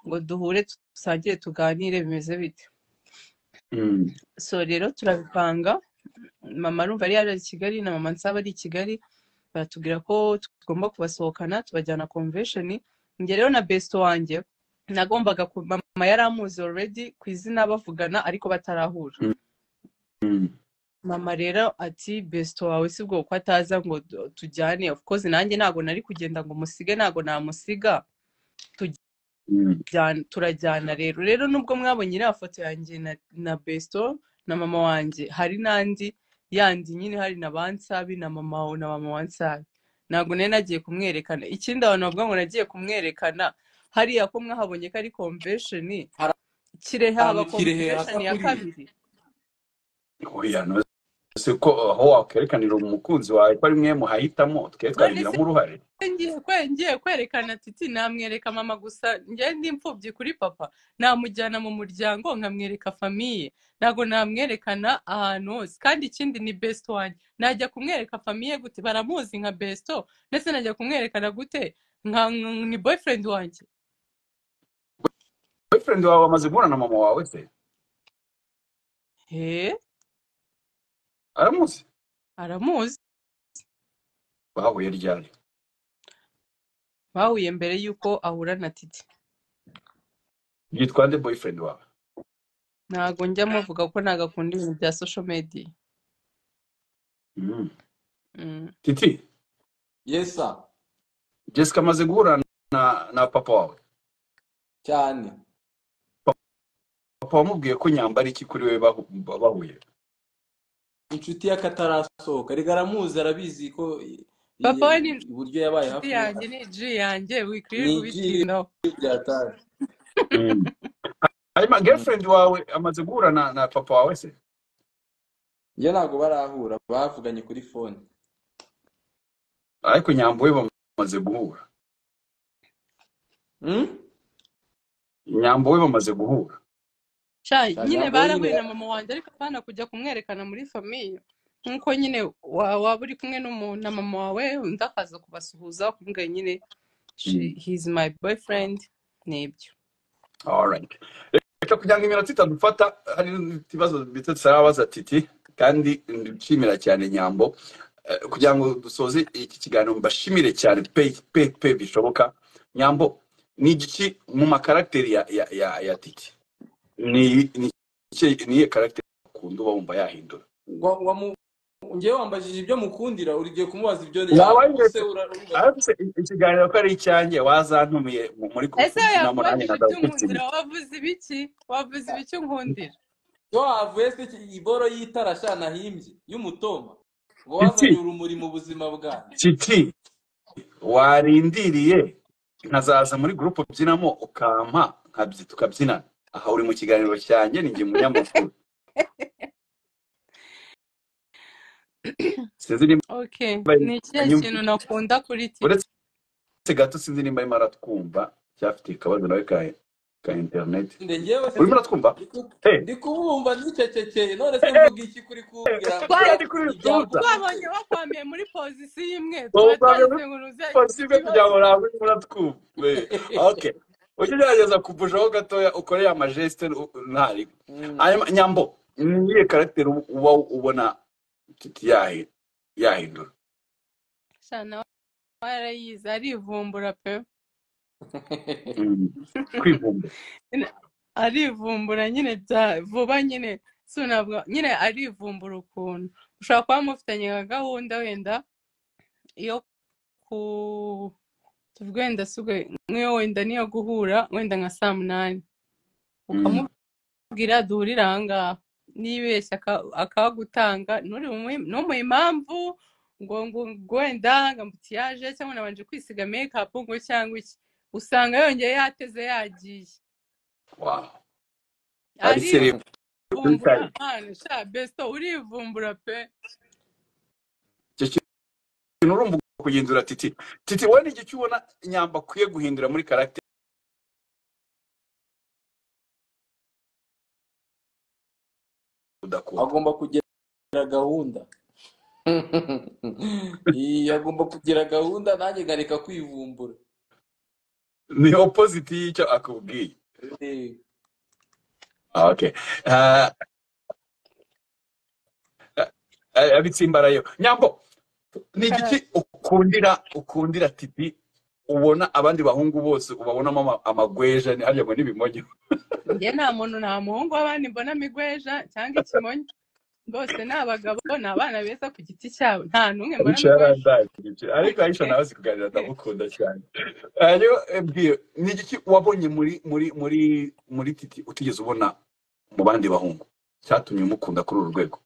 ngo duhure dusangire tuganire bimeze bite Mm. so rero turabipanga mama arumva yari yari i kigali na mama nsaba ari i kigali baratubwira ko tugomba kubasohokana tubajyana convention njye rero na besto wanjye nagombaga ku- mama yari amuzi already ku izina bavugana ariko batarahura Mm. Mm. mama rero ati besito wawe si bwo ko ataza ngo du- tujyane of course nanjye ntabwo nari kugenda ngo musige ntabwo namusiga Mm. tujyana- turajyana rero rero nubwo mwabonye iriya foto yanjye na, na besito na mama wanjye hari n'andi yandi nyine hari na bansabi na mama wa- na mama wansabi ntabwo nari nagiye kumwerekana ikindi abantu bavuga ngo nagiye kumwerekana hariya ko mwahabonye ko ari convention Hari kirehe haba ahantu kirehe convention ya hasakuriye kabiri Oya, no, si ko aho wakwerekanira umukunzi wawe ko ari mwe muhahitamo twe none se twabigiramo uruhare ngiye kwe- ngiye kwerekana titi namwereka mama gusa njye ndi imfubyi kuri papa namujyana mu muryango nkamwereka famiye ntabwo namwerekana ahantu hose kandi ikindi ni best wanjye najya kumwereka famiye gute baramuzi nka besto ndetse najya kumwerekana gute nka nka- ni boyfriend wanjye boyfriend wawe amaze guhura na mama wawe se he aramuzi aramuzi bahuye ryari bahuye mbere y'uko ahura na titi yitwa nde boyfriend wawe ntabwo njya muvuga ko ntabwo akunda ibintu bya social media Mm. Mm. titi Yes, sir. jessica amaze guhura na na papa wawe cyane papa wamubwiye ko nyambara iki kuri we bahu- bahuye inshuti y'akatarasohoka reka aramuzi arabizi ko i- papa we ni i- iburyo yabaye inshuti hafi yanjye ni ji yanjye ni wikwirirwa igiri ubitindaho byataje Mm. hanyuma Mm. girlfriend wawe amaze guhura na na papa wawe se yo ntabwo barahura bavuganye kuri fone ariko nyambo we bamaze guhura Mm? nyambo we bamaze guhura sha Sha nyine nyambo we nyine barahuye na mama wanjye ariko abana kujya kumwerekana muri famiye nk'uko nyine wa- waba uri kumwe n'umu- na mama wawe undi akaza kubasuhuza ukamubwira nyine Mm. hizi my boyfriend nibyo alright reka kugira ngo iminota itadufata hari ibibazo bito tuzarabaza titi kandi ndishimira cyane nyambo Eh, kugira ngo dusoze iki kiganiro mbashimire cyane pe pe pe bishoboka nyambo ni igiki mu makaragiteri ya ya ya ya titi ni ni iki- ni iyihe karagiteri ukunda uba wumva yahindura Wa- wa mu- njyewe wambajije ibyo mukundira ugiye kumubaza ibyo waba yanga wigeze ese urarumva arabise ikiganiro ko ari icyanjye wazantumiye mu- muri ese conference inamo nanjye yakubajije nagawe iby'unkundira kubyinira wavuze ibiki wavuze ibiki unkundira iyo wavuye se iki- iboro y'itara sha nahimbye y'umutoma uba titi wazanye urumuri mu buzima bwanjye titi warindiriye nkazaza muri gurupe mbyinamo ukampa nkabyi tukabyinana aha uri mu kiganiro cyanjye ni njye munyamakuru sinzi nimba okay ni ikihe anyumva kintu nakunda kuri titi uretse gato sinzi nimba arimo aratwumva cyangwa afite akabazo nawe ka ka interineti nde njyewe se urimo uratwumva ndiku- hey, ndi kubumva nicecekeye none se mvuga iki kuri kubwira ngo twaye kandi kuri rutuza twabonye ibyakubwiye bakwambiye muri pozisiyo imwe tuba bawugamye muri twagize ngo nuzagira pasibe kugira ikibazo ngo ntabwo urimo uratwumva we ok ujye ugerageza kuvushaho gatoya ukore ya majesite ntari Mm. hanyuma nyambo ni iyihe karagiteri uba ubona titi yahi yahindura shana warayize arivumbura pe Mm. kwivumbura Nyine arivumbura nyine bya vuba nyine si ntabwo nyine arivumbura ukuntu ushobora kuba mufitanye nka gahunda wenda yo ku tuvuge wenda si ubwo- nk'iyo wenda niyo guhura wenda nka saa munani Mm. ukamubwira duhurire aha ngaha nibeshya aka- akagutanga nturi bumuhe- ntumuhe impamvu ngo ngo ngo wenda ngo ambutiyaje cyangwa nabanje kwisiga mekapu ngo cyangwa iki usanga yongeye yateze yagiye wow ari seriye arivumbura kuri kare mpano sha besito urivumbura pe icyo kintu urumva ugomba kugenzura titi titi wowe ni igice ubona nyamba akwiye guhindura muri karagiteri udakunda agomba kugira gahunda Iyi agomba kugira gahunda nanjye nkareka kwivumbura ni opposite y'icyo akubwiye Eh, Ah, okay Ah, ah, abitsimbarayo nyambo ni igiki ukundira ukundira tipi ubona abandi bahungu bose ubabonamo ama- amagweja ni harya ngo n'ibimonyo njye nta muntu nta muhungu w'abandi mbona migweja cyangwa ikimonyo bose ni abagabo ni abana beza ku giti cyabo nta n'umwe mbona Aisha migweja yarandaye ku giciro ariko Aisha nawe azi kuganira ndamukunda cyane hanyuma mbwira ni igiki wabonye muri muri muri muri titi utigeze ubona mu bandi bahungu cyatumye umukunda kuri uru rwego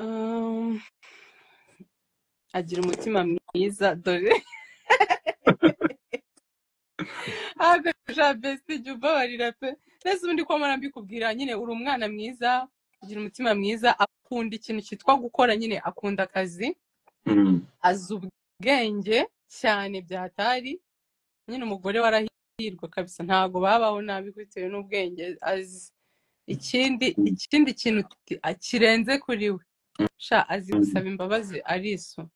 Um, agira umutima mwiza dore ahakoresha besti jya ubabarira pe mbese ubundi ko mpora mbikubwira nyine uri umwana mwiza ugira umutima mwiza akunda ikintu cyitwa gukora nyine akunda akazi Mm. azi ubwenge cyane byatari nyine umugore warahirwa kabisa ntabwo babaho nabi bitewe n'ubwenge azi ikindi ikindi kintu ki- a- kirenze kuri we sha azi Mm. gusaba imbabazi ariso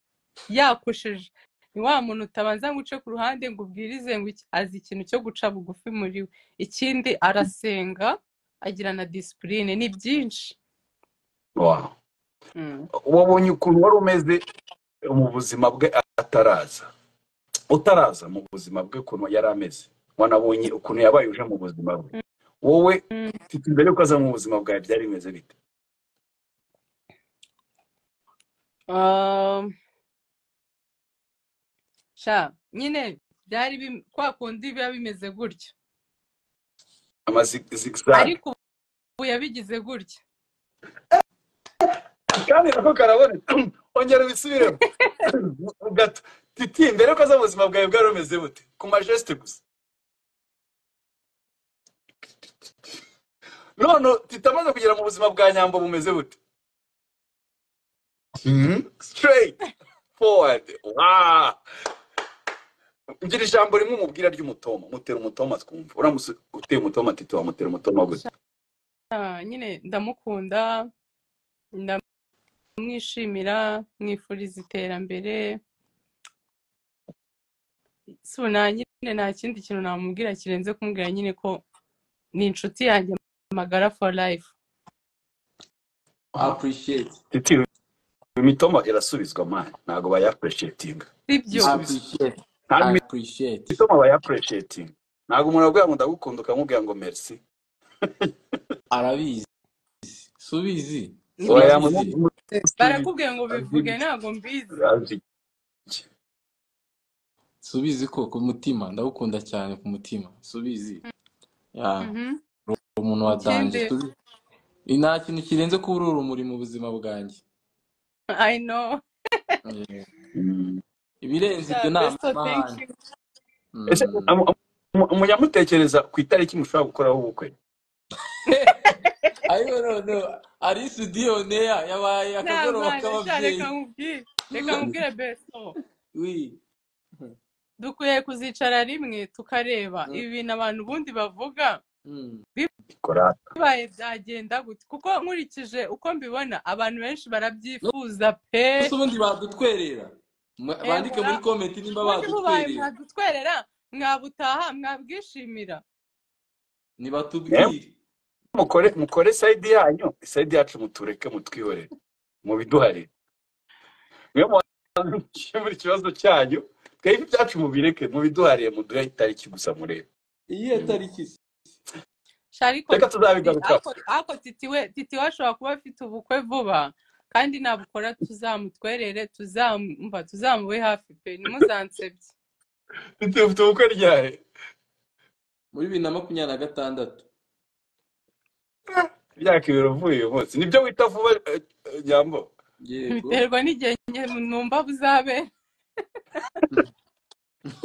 yakosheje ni wa muntu utabanza ngo uce ku ruhande ngo ubwirize ngo iki azi ikintu cyo guca bugufi muri we ikindi arasenga agira na disipurine ni byinshi Wow. Mm. wabonye ukuntu wari umeze mu buzima bwe ataraza utaraza mu buzima bwe ukuntu yari ameze wanabonye ukuntu yabaye uje mu buzima bwe wowe Mm. mfite imbere yuko aza mu buzima bwawe byari bimeze bite Um, sha nyine byari bim- kwa kundi biba bimeze gutyo amazigzag ariko ubu yabigize gutya kandi nako karaboneka ongera ubisubiremo gato titi mbere yuko aza mu buzima bwawe bwari bumeze bute ku majesite gusa none titi amaze kugera mu buzima bwa nyambo bumeze bute Mhm. straight forward wow ngira ijambo rimwe umubwira ry'umutoma mutera umutoma twumva uramutse uteye umutoma tito wamutera umutoma gute Sha, nyine ndamukunda ndamwishimira mwifuriza iterambere so na nyine nta kindi kintu namubwira kirenze kumubwira nyine ko ni inshuti yanjye magara for life Wow. appreciate titi imitoma irasubizwa mani ntabwo bayapureshetinga sibyo igisubizo appreciate nta appreciate imitoma bayapureshetinga ntabwo umuntu aguha ngo ndagukunda ukamubwira ngo merci arabizi subizi Ni- oya subizi mutesi barakubwiye ngo bivuge ntabwo mbizi subizi ko ku mutima ndagukunda cyane ku mutima subizi ya Mhm. uri umuntu wa danje ikindi subizi nta kintu kirenze kuba uri urumuri mu buzima bwanjye i know Eh, ibirenze sha ibyo ni besto thank amahane you ese Mm. amu- amu- amu- mujyamutekereza ku itariki mushobora gukoraho ubukwe ariyo none ari studio neya yabaye nta akagoroba mana sha reka k'ababyeyi nkubwire reka nkubwire besto Wi. dukwiye kuzicara rimwe tukareba Mm, ibi bintu abantu ubundi bavuga mm. ikora bibaye byagenda gute kuko nkurikije uko mbibona abantu benshi barabyifuza pe gusa ubundi badutwerera Ma- bandike ebura muri komenti nimba ubundi bubaye badutwerera mwadutwerera mwabutaha mwabwishimira naye nibatubwire mukore mukore sayidi yanyu sayidi yacu mutureke mutwihorere mubiduharire mwe mukemura ikibazo cyanyu twebwe ibyacu mubireke mubiduhariye muduhe itariki gusa murebe iyo Mm. tariki se? sha ariko reka titi tuzabigarukaho ariko ariko titi we titi we ashobora kuba afite ubukwe vuba kandi nabukora tuzamutwerere tuzamva tuzamube hafi pe ntimuzansebye ufite ubukwe ryari muri bibiri na makumyabiri na gatandatu imyaka ibiri uvuye uyu munsi nibyo wita vuba eh, eh, nyambo yego biterwa n'igihe njye numva buzabera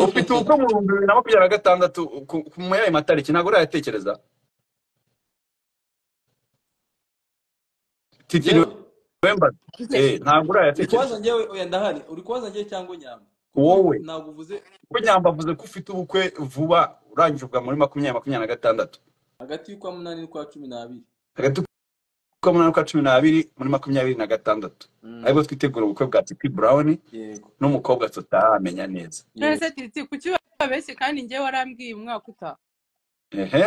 ufite ubukwe mu bihumbi bibiri na makumyabiri na gatandatu ku- ku- muri ayo matariki ntabwo urayatekereza titi njyewe novemba eh ntabwo uri kubaza urayatekereza njyewe oya ndahari uri kubaza njyewe cyangwa nyamba kuko wowe ntabwo uvuze kuko nyamba avuze ko ufite ubukwe vuba urangije ubwa muri makumyabiri makumyabiri na gatandatu hagati y'ukwa munani n'ukwa cumi n'abiri hagati munani kwa cumi n'abiri muri makumyabiri na gatandatu ariko twitegura ubukwe bwa tipi burawuni yego n'umukobwa tutaramenya neza none yego se tiriti kuki babeshye kandi njyewe warambwiye umwaka utaha ehe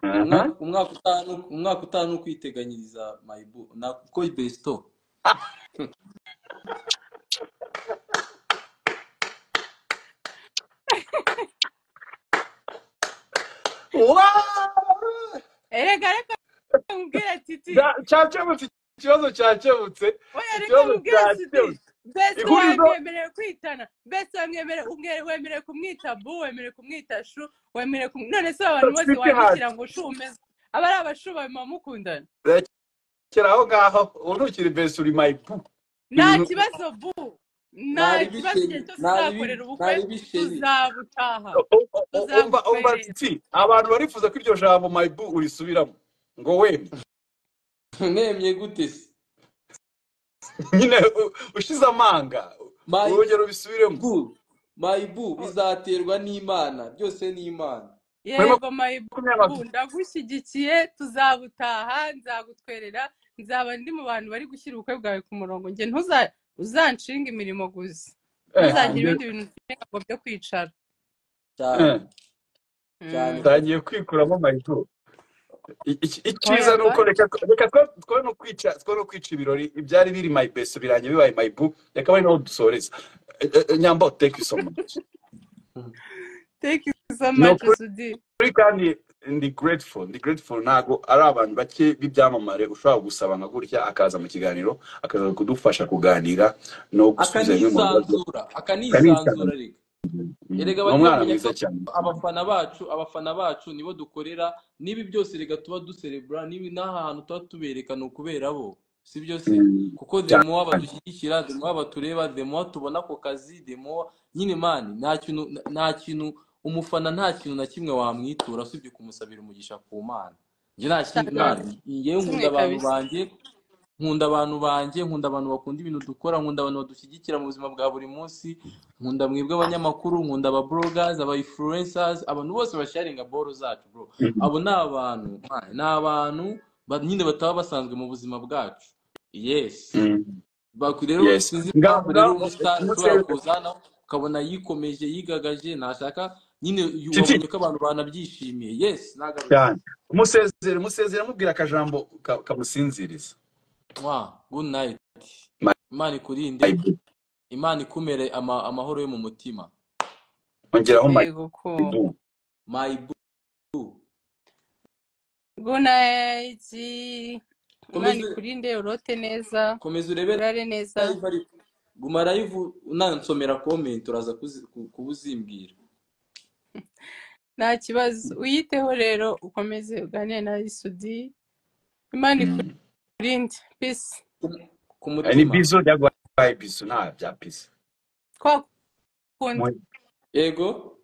aha umwaka umwaka utaha ni uku- umwaka utaha ni ukwiteganyiriza mayibu nako besito Wow! erega reka mubwire titi Cya- cyakemutse ikibazo cyakemutse oya reka ikibazo mubwire titi cyakemutse besi ihurizo wamwemerewe kwitana besi wamwemerewe umwe- wemerewe kumwita bu wemerewe kumwita shu wemerewe kum... none se abantu bose twite wandikira hati ngo shu umeze aba ari abashu baba mukundana rekera aho ngaho ubu ntukiri besi uri mayibu nta ibintu kibazo bu nta ntari kibazo igihe bisheni cyose ntari bi- uzakorera ubukwe ntari bisheni tuzabutaha u- u- u- umva umva tuzabukwerera titi abantu barifuza ko iryo jambo mayibu urisubiramo ngo wemye nemye gute se nyine u- ushize amanga urugero mayibu ubisubiremo mayibu bizaterwa n'imana byose ni imana muri yego mayibu makumyabiri ndagushyigikiye tuzabutaha nzagutwerera nzaba ndi mu bantu bari gushyira ubukwe bwawe ku murongo njye ntuza uzanshinga imirimo gusa eh ntuzagire njye cyane ibindi bintu unshinga ngo byo kwicara cyane eh cyane Mm. gose ntangiye kwikuramo mayibu I- iki- icyiza oya ni ba uko reka reka twe twe no kwica twe no kwica ibirori ibyari biri my best birangiye bibaye my boo reka bari naho dusoreza Eh, eh, nyambo thank you so much thank you so ni much ukuri sudi kandi ndi grateful ndi grateful ntago ari abantu bake b'ibyamamare ushobora gusaba nka gutya akaza mu kiganiro akaza kudufasha kuganira no gusubiza bimwe mu bibazo akanisanzura akanisanzura karisanzura reka Mm, erega ni bajye umwana bamenya ko mwiza cyane abafana bacu abafana bacu nibo dukorera n'ibi byose reka tuba duserebura n'ibi n'aha hantu tuba tubereka ni ukubera bo si byo se Mm, kuko cyane demuwa badushyigikira demuwa batureba demuwa tubona ako kazi demuwa nyine mani nta kintu nta kintu umufana nta kintu na kimwe wamwitura usibye kumusabira umugisha ku mana njye nta cyane kindi cyane mani njyewe kimwe nkunda abantu kabisa banjye nkunda abantu banjye nkunda abantu bakunda ibintu dukora nkunda abantu badushyigikira mu buzima bwa buri munsi nkunda mwebwe abanyamakuru nkunda aba bloggers aba influencers abantu bose basharinga boro zacu bro Mm, abo ni abantu man, ni abantu ba- nyine bataba basanzwe mu buzima bwacu yes mm, Baku- rero yes sinzi ngaho impamvu rero ngaho umustar umunsi ushobora kuza hano ukabona yikomeje yigagaje ntashaka nyine yu- titi wabonye ko abantu banabyishimiye yes nagarutse cyane umusezere umusezere amubwira akajambo ka- kamusinziriza mwa good night imana ikurinde mayibu imana ikumere ama- amahoro yo mu mutima ongeraho yego ko mayibu mayibu gunayiti imana komeza ikurinde urote neza komeza urebere urare neza live ariko guma live unansomera comment uraza kuzi- ku- kuba uzimbwira nta kibazo uyiteho rero ukomeze uganire na isudi imana Mm. ikurinde peace ku ku Eh, ni mutima bizo byagwaye bizo nta bya bizo kwa kundi Mu- yego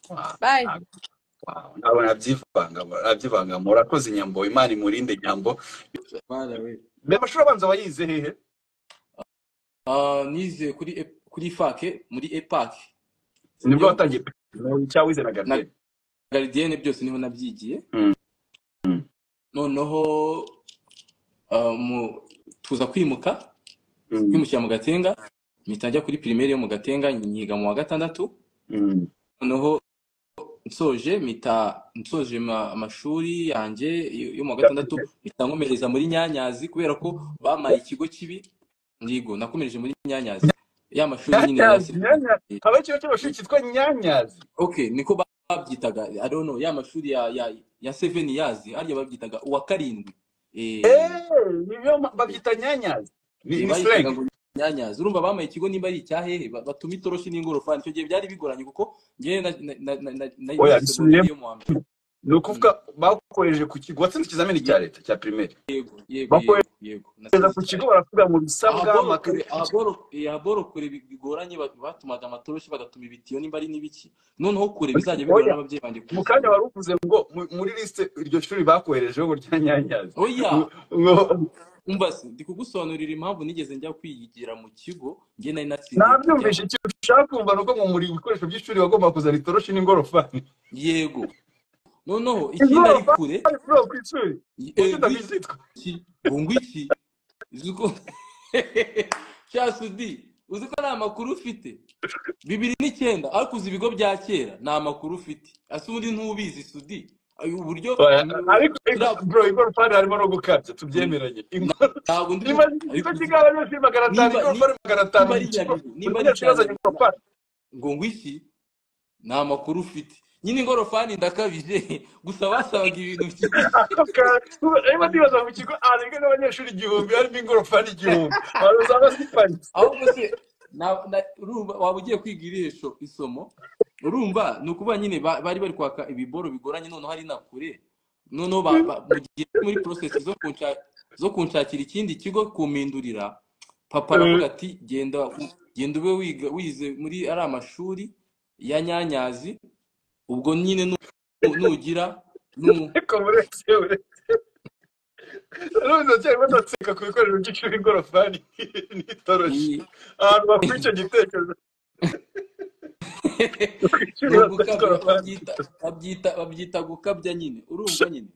Wow, bye ntabwo- wow, ntabwo nabyivanga nabyivanga murakoze nyambo imana imurinde nyambo Bana we mbere amashuri abanza wayize hehe Ah, nize kuri E- kuri fake muri epac nibwo sibyo watangiye cyangwa wize na na garidiyeni garidienne byose niho nabyigiye Mm, mm, noneho ah, mu- tuza kwimuka mm, kwimukira mu gatenga mpita njya kuri primaire yo mu gatenga nyiga mu wa gatandatu mm, noneho nsoje mpita nsoje ma- amashuri yanjye yo yo mu wa gatandatu garidiyeni. mpita nkomereza muri nyanyazi kubera ko bampaye ikigo kibi ndigo nakomereje muri nyanyazi ya mashuri nyine ya nyanyazi sirikare nyanyazi haba ikigo cy'amashuri cyitwa nyanyazi okay niko ba- babyitaga i don't know ya mashuri ya ya ya seven years harya babyitaga uwa karindwi eh eee nibyo ma- babyita nyanyazi ni eh, ni bayitaga slang ngo nyanyaza urumva bamaye ikigo nimba ari icyahehe ba- batuma itoroshi n'ingorofani icyo gihe byari bigoranye kuko ngewe na- na- na- na- na- oya nize bisubiyemo segonderi yo mu wa mbere ni Mm. ukuvuga bakoreje ku kigo watsinze ikizamini cya Ye- leta cya primaire yego yego bakoreje yego yego ku natsinze cya kigo baravuga mu bisabwa ahaboro amakaye kure ahaboro eh, ahaboro kure bi- bigoranye ba- batumaga amatoroshi bagatuma ibitiyo nimba ari n'ibiki noneho kure bizajya bigora oya n'ababyeyi banjye mu kanya kubisoma wari uvuze ngo mu- muri lisite iryo shuri bakoherejeho ngo rya nyanyazi oya umva se ndi kugusobanurira impamvu nigeze njya kwigira mu kigo njye nari natsindiye nabyumvishe icyo ushaka kumva ni uko mu muri ibikoresho by'ishuri wagomba kuzana itoroshi n'ingorofani yego noneho ikindi ari kure ingorofani kuri uwo ku ishuri eh, kuki utabizitwa iki bungu iki uzi ko cyasudi uzi ko nta makuru ufite bibiri n'icyenda ariko uzi ibigo bya kera nta makuru ufite asa ubundi ntubizi sudi Ayo uburyo Oya, ariko Turiya- bro ingorofani harimo no gukabya tubyemeranye Ingorofani- ntabwo ndi niba ariko igice uzi- cy'igare cyose magana atanu niba- ingorofani magana atanu niba ari mu kigo inyandiko- buri niba ari munyeshuri azanye inyandiko- ingorofani ngo ngwiki nta makuru ufite nyine ingorofani ndakabije gusa basabaga ibintu byinshi niba nibaza mu kigo ahantu n'abanyeshuri igihumbi harimo ingorofani igihumbi abantu usanga ziparitse ahubwo se na- na- urumva waba ugiye kwiga irisho isomo urumva ni ukuvuga nyine ba- bari bari kwaka ibiboro bigoranye noneho ari na kure noneho ba- ba- mu gihe turi muri porosesi zo kunsha- zo kunshakira ikindi kigo kumpindurira papa aravuga ati genda genda ube wiga wize muri ari amashuri ya nyanyazi ubwo nyine nu- nugira nu- ariko muretse muretse cyari badatseka ku bikoresho by'ishuri ingorofani n'itoroshi ni- ahantu bakura icyo gitekerezo ni kwishuri ugukabya, ingorofani babyita babyita- babyita gukabya nyine urumva nyine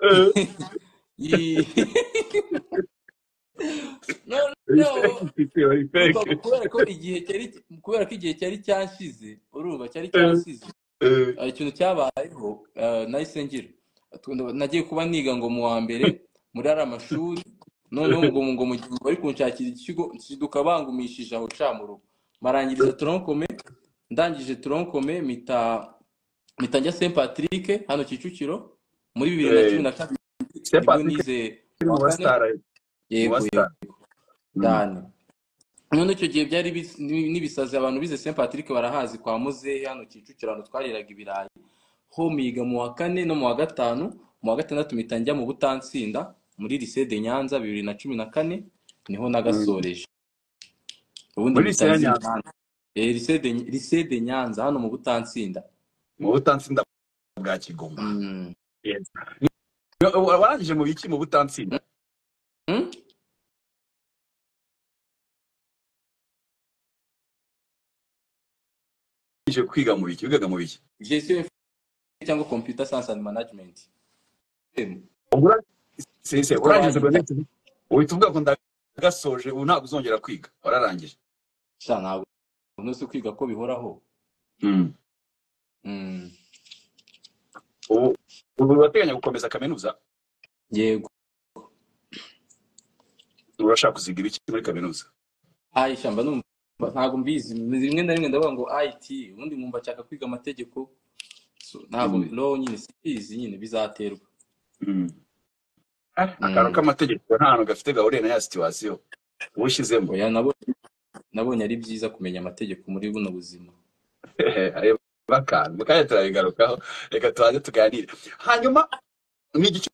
Eh, Ih. no no ifite urumva ifite kubera ko igihe cyari kubera ko igihe cyari cyashize urumva cyari Eh, cyashize eh, hari ikintu cyabayeho eh, nahise ngira Tunda- nagiye kuba niga ngo mu wa mbere muri ari amashuri noneho ngo ngo mu gihe bari kunshakira ikigo nsiduka bangumishije aho ca mu rugo marangiriza toronkome ndangije toronkome mita mita njya saint patrick hano kicukiro muri bibiri na eh. cumi na kabiri Saint nibwo Patrick nize ni wa mu kane basitari ari mu yego yego basitari Mm. cyane none icyo gihe byari bis- ni- n'ibisazi abantu bize saint patrick barahazi kwa muzehe hano kicukiro ahantu twariraga ibirayi ho miga mu wa kane no mu wa gatanu mu wa gatandatu mpita njya mu butansinda muri lycée de nyanza bibiri na cumi na kane niho Mm. nagasoreje ubundi muri mpita lycée ya nzi nyanza nyanza Eh, lycée de lycée de nyanza hano mu butansinda mu butansinda bwa kigoma Mm. Yes. Wa- wa- warangije mu biki mu butansinda Mm? ije kwiga mu biki wigaga mu biki gestion cyangwa computer science and management Em, Ubura- se- se, niko urangije wanyita segonderi uhita uvuga ngo ndagasoje ubu ntabwo uzongera kwiga wararangije sha ntabwo uno si kwiga ko bihoraho Mm. Mm. ubu ubu urateganya gukomeza kaminuza yego urashaka kuziga ibiki muri kaminuza ayi shyamba numva ntabwo mbizi rimwe na rimwe ndavuga ngo IT ubundi nkumva nshaka kwiga amategeko so, ntabwo Mm. law nyine simbizi nyine bizaterwa Mm. Ah, akantu Mm. k'amategeko nta hantu gafite gahuriye na ya situwasiyo ushyizemo oya nabonye nabonye ari byiza kumenya amategeko muri buno buzima ayo bakantu kandi turabigarukaho reka tubanze tuganire hanyuma ni igice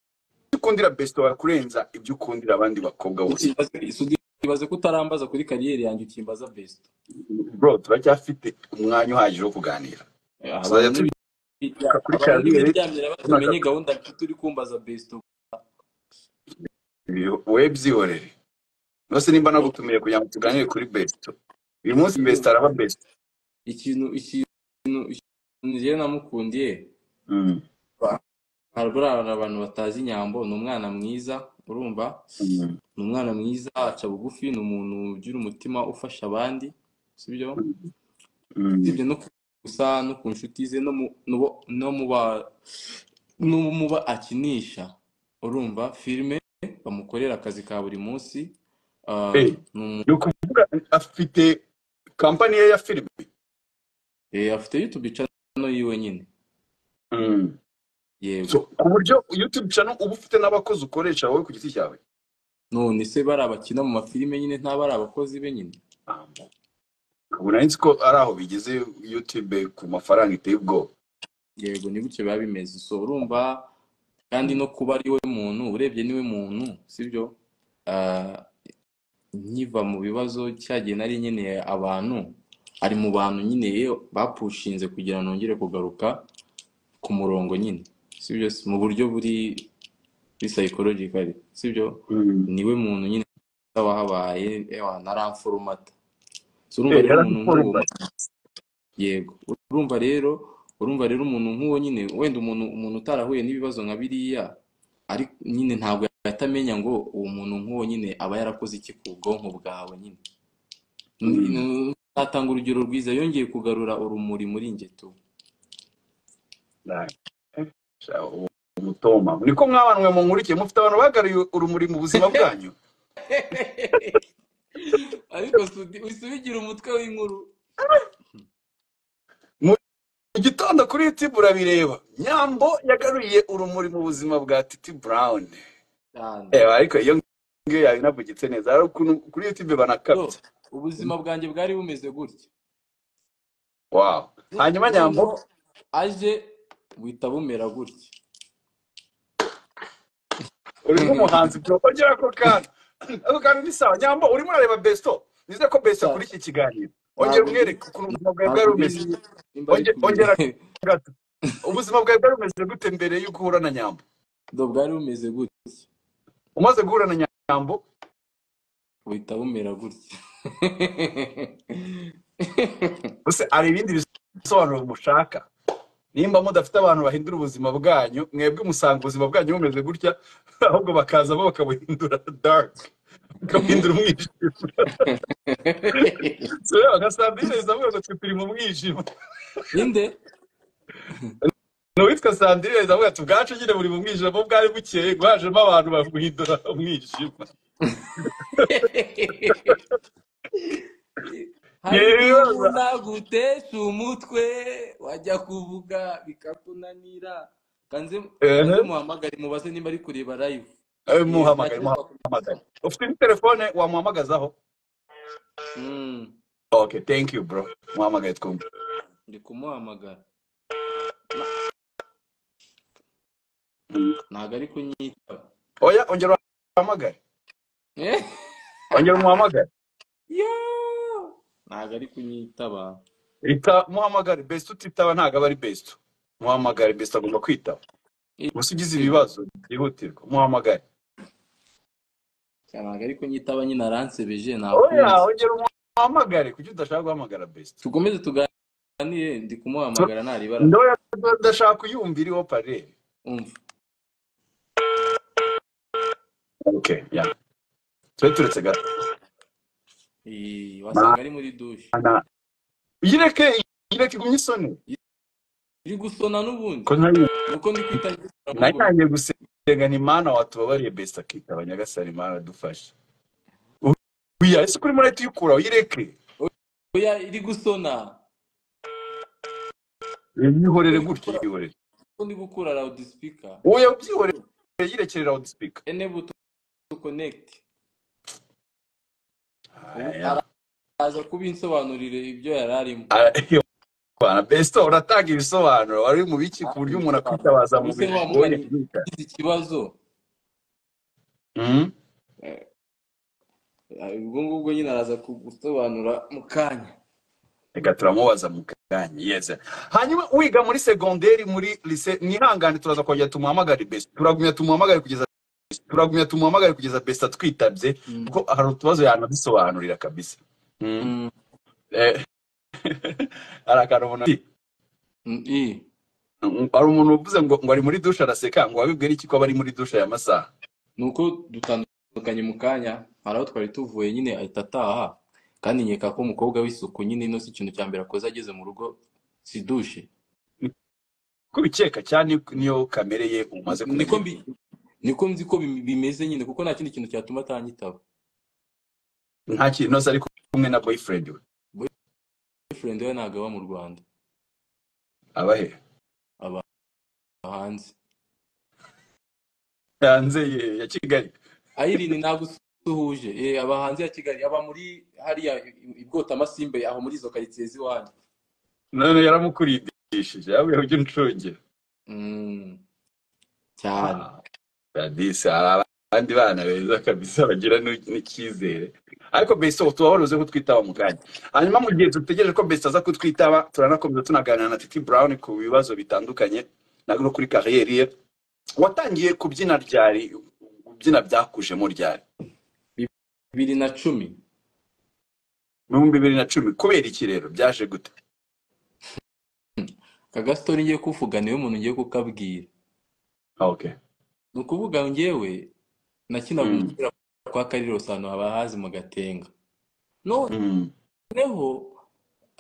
ukundira besito wakurenza ibyo ukundira abandi bakobwa bose ibaze ko utarambaza kuri kariyeri yanjye ukimbaza best bro turacyafite umwanya uhagije wo kuganira Eh, abantu tuzajya ni tubiruka kuri abantu kariyeri n'ibiryamira tunaka batamenye gahunda mfite uri kumbaza best we byihorere rwose nimba bro nagutumiye kugira ngo tuganire kuri besito uyu munsi besito araba besito ikintu ikintu ikintu njyewe namukundiye Mm, hari buriya abantu batazi inyambo ni umwana mwiza urumva mm, ni umwana mwiza aca bugufi ni umuntu ugira umutima ufasha abandi sibyo mm, usibye no ku- gusa no ku nshuti ze no mu no bo- no mu ba no mu ba akinisha urumva filime bamukorera akazi ka buri munsi ah, eh, ni umu- ni ukuvuga afite kampani ye ya filime eh, afite yutube cano yiwe nyine Mm. yego so ku buryo youtube channel uba ufite n'abakozi ukoresha wowe ku giti cyawe none se bari abakina mu mafilime nyine nta bari abakozi be nyine ubu nari nzi ko ari aho bigeze youtube ku mafaranga iteye ubwoba yego ni gutyo biba bimeze so urumva kandi no kuba ari we muntu urebye niwe muntu sibyo Ah, nkiva mu bibazo cya gihe nari nkeneye abantu ari mu bantu nyine yewe bapushinze kugira ngo nongere kugaruka ku murongo nyine sibyo mu buryo buri psychologically sibyo Mm. niwe muntu nyine wahabaye ewa naramforomata so urumva Eh, rero umuntu nk'uwo yarakuforomata. yego urumva rero urumva rero umuntu nk'uwo nyine wenda umuntu umuntu utarahuye n'ibibazo nka biriya ariko nyine ntabwo yahita amenya ngo uwo muntu nk'uwo nyine aba yarakoze iki ku bwonko bwawe nyine Mm. natanga urugero rwiza yongeye kugarura urumuri muri njye tu Right. Eh, sha- uwo mutoma niko mwabanwe mu nkurikiye mufite abantu bagaruriye urumuri mu buzima bwanyu ariko sudi- usubigira umutwe w'inkuru mu gitondo kuri youtube urabireba nyambo yagaruye urumuri mu buzima bwa titi brown cyane Eh, ariko iyo ngiyo yabinavugitse neza hari ukuntu kuri youtube yo banakabya ubuzima bwanjye bwari bumeze gutya wow hanyuma nyambo noneho aje buhita bumera gutya uri nk'umuhanzi byongera ko kandi ako kantu ni sawa nyambo urimo urareba besto nizere ko besto Cyane. kuri iki kiganiro ongera ntabwo umwereke mbizi ukuntu ubuzima bwawe bwari bumeze ntabwo mbizi nimba ari Onge- ongera kumwe gato ubuzima bwawe bwari bumeze gute mbere y'uko uhura na nyambo do bwari bumeze gutya umaze guhura na nyambo buhita bumera gutya ese hari ibindi bisobanuro mushaka nimba mudafite abantu bahindura ubuzima bwanyu mwebwe musanga ubuzima bwanyu bumeze gutya ahubwo bakazamo bakabuhindura dark bakabuhindura umwijima So, rero bagasanga bimeze avuga ngo twe turi mu mwijima ninde n'uwitwa sandrine neza avuga ati ubwacu nyine buri mu mwijima bo bwari bukeye bwajemo abantu babuhindura umwijima hari igihe yewe umuntu agutesha umutwe wajya kuvuga bikakunanira kanze ehe kanze muhamagare mubaze nimba ari kureba live Eh, yego muhamagare ntacyo muhamagare twakumva ufite ni telefone wamuhamagazaho Mm, okay thank you bro muhamagaye twumve ndi kumuhamagara Mm. ntabwo ari kunyitaba oya ongera uhamagare Eh, ongera umuhamagare yoo, ntabwo ari kunyitaba Ita muhamagare best utitaba ntabwo aba ari best. Muhamagare best agomba kwitaba. Eh, Gusa ugize yego ibibazo byihutirwa muhamagare. cyane ntabwo ari kunyitaba nyine aransebeje Oya nakuzi ongera umuhamagare kuki udashaka guhamagara best. tukomeze tuganire ndi Tu- kumuhamagara naribara Ndoya ndashaka kuyumva iriho parere. umva Okay, ya. Twe turetse gato. Eh, wasanga ari Mana. muri dushe Yireke yireke igumye isoni. iri gusona n'ubundi Ko nari nuko ndi kwita nari ahubwo nagiye gusenga ni mana watubabariye best akitaba nyagasani mana dufashe. Uya ese kuri muri tuyikura uyireke. oya iri gusona Yihorere undi gutya gukura yihorere. undi gukura loudspeaker Oya byihorere yirekerera loudspeaker. enable to to connect ubu Aya. araza kubinsobanurire ibyo yari arimo Arareba besto uratanga ibisobanuro wari mu biki ku buryo umuntu ibisobanuro akwitabaza mu ubuse bihe wa bigoye mugani nk'ika ugize ikibazo Mhm. eh, ubwo ngubwo nyine araza kugusobanura mu kanya reka turamubaza mu kanya yeze hanyuma wiga muri segonderi muri lise mwihangane turaza kongera tumuhamagare besto turagumya tumuhamagare kugeza turagumya tumuhamagare kugeza besto atwitabye Mm, kuko hari utubazo yanadusobanurira kabisa Mhm. mm, Eh, hari akantu umuntu ati, mm, eh. hari umuntu uvuze ngo ngo ari muri dushe araseka ngo wabibwira iki ko aba ari muri dushe aya masaha ni uko dutandukanye mu kanya hari aho twari tuvuye nyine ahita ataha kandi nkeka ko umukobwa w'isuku nyine ino si ikintu cya mbere akoze ageze mu rugo si dushe kubikeka cyane niyo kamere ye umaze niko kumenya mbi niko nzi ko bim- bimeze nyine kuko nta kindi kintu cyatuma atanyitaba nta kintu nose ari kumwe na boyfriend we boyfriend we ntabwo aba mu rwanda aba he aba hanze hanze ye- ya kigali ayirini ntabwo usuhuje eh, aba hanze ya kigali aba muri hariya i bwota masimbe aho muri izo karitsiye z'iwanyu none yaramukurindishije yabuye ujya uncunge Mm, cyane radisi hari abandi bana beza kabisa bagira n'u- n'icyizere ariko beso tubahoruze kutwitaba mu kanya hanyuma mu gihe dutegereje ko beso aza kutwitaba turanakomeza tunaganira na titi brown ku bibazo bitandukanye na no kuri kariyeri ye watangiye kubyina ryari ubyina byakujemo ryari bibiri na cumi mu bihumbi bibiri na cumi kubera iki rero byaje gute aka gasitori ngiye kuvuga niwe muntu ngiye kukabwira Ah, okay ni ukuvuga ngewe nakinaga Mm. umupira kwa karirosi ahantu haba hazi mu gatenga none Mm. noneho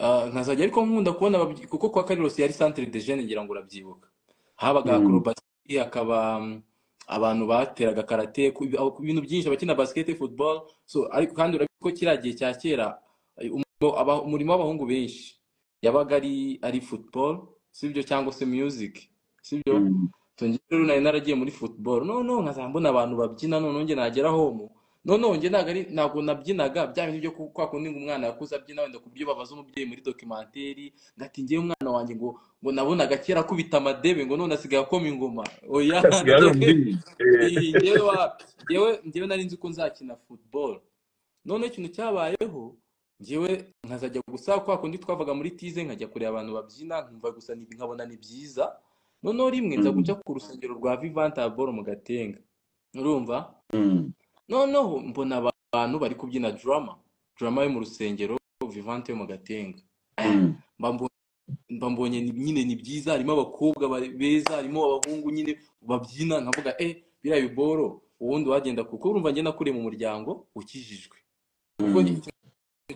ah, nkazajya ariko nkunda kubona ababyi- kuko kwa Carlos yari centre de jeunes ngira ngo urabyibuka habaga Mm. acrobatie hakaba mm, abantu bateraga karate ku aho- ku bintu byinshi abakina basket football so ariko kandi urabona ko kiriya gihe cya kera ay, um- aba- umurimo w'abahungu benshi yabaga ari ari football sibyo cyangwa se music sibyo Mm. so njye rero nari naragiye muri football noneho nkazajya mbona abantu babyina noneho njye nagera home noneho njye ntabwo ari ntabwo nabyinaga bya bintu byo ku- kwa kundi ngo umwana yakuze abyina wenda ku buryo babaza umubyeyi muri dokimenteri ngo ati ngewe umwana wanjye ngo ngo nabonaga kera akubita amadebe ngo none asigaye akoma ingoma oya asigaye ari ngewe umubyinnyi Eh, iyi ngewe wapi ngewe ngewe nari nzi ko nzakina football noneho ikintu cyabayeho ngewe nkazajya gusa kwa kundi twavaga muri tize nkajya kureba abantu babyina nkumva gusa ni- nkabona ni byiza noneho rimwe nza Mm. guca ku rusengero rwa vivanta boro mu gatenga urumva Mm. noneho mbona abantu bari kubyina drama drama yo mu rusengero vivante yo mu gatenga Eh, Mm. mba mbonye mba mbonye ni- nyine ni byiza harimo abakobwa ba- beza harimo abahungu nyine babyina nkavuga eh biriya biboro ubundi wagenda kuko urumva njye nakuriye mu muryango ukijijwe kuko ni- Mm. icyo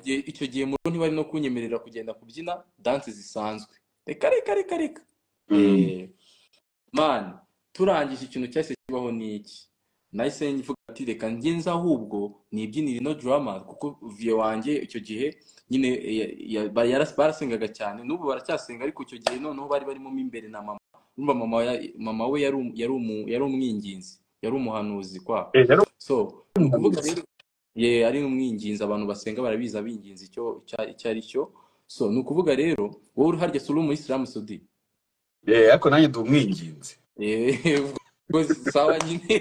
gihe icyo gihe mu rugo ntibari no kunyemerera kugenda kubyina danse zisanzwe reka reka reka reka Mm. eee mani turangije ikintu cyahise kibaho n'iki nahise nvuga ati reka ngenze ahubwo nibyinire ino drama kuko viyo wanjye icyo gihe nyine eh, ya- ya- ba- yaras- barasengaga cyane n'ubu baracyasenga ariko icyo gihe noneho bari barimo mo imbere na mama urumva mama ya- mama we yari um- yari umu- yari umwinginzi yari umuhanuzi kwa Eh, yari so ni ukuvuga umuhanuzi rero ye ari umwinginzi abantu basenga barabizi abinginzi icyo icya- icyo ari cyo so ni ukuvuga rero wowe uri harya si uri umuyisilamu sudi Eh, ariko nanjye ndi umwinginzi Eh, ubwo sawa nyine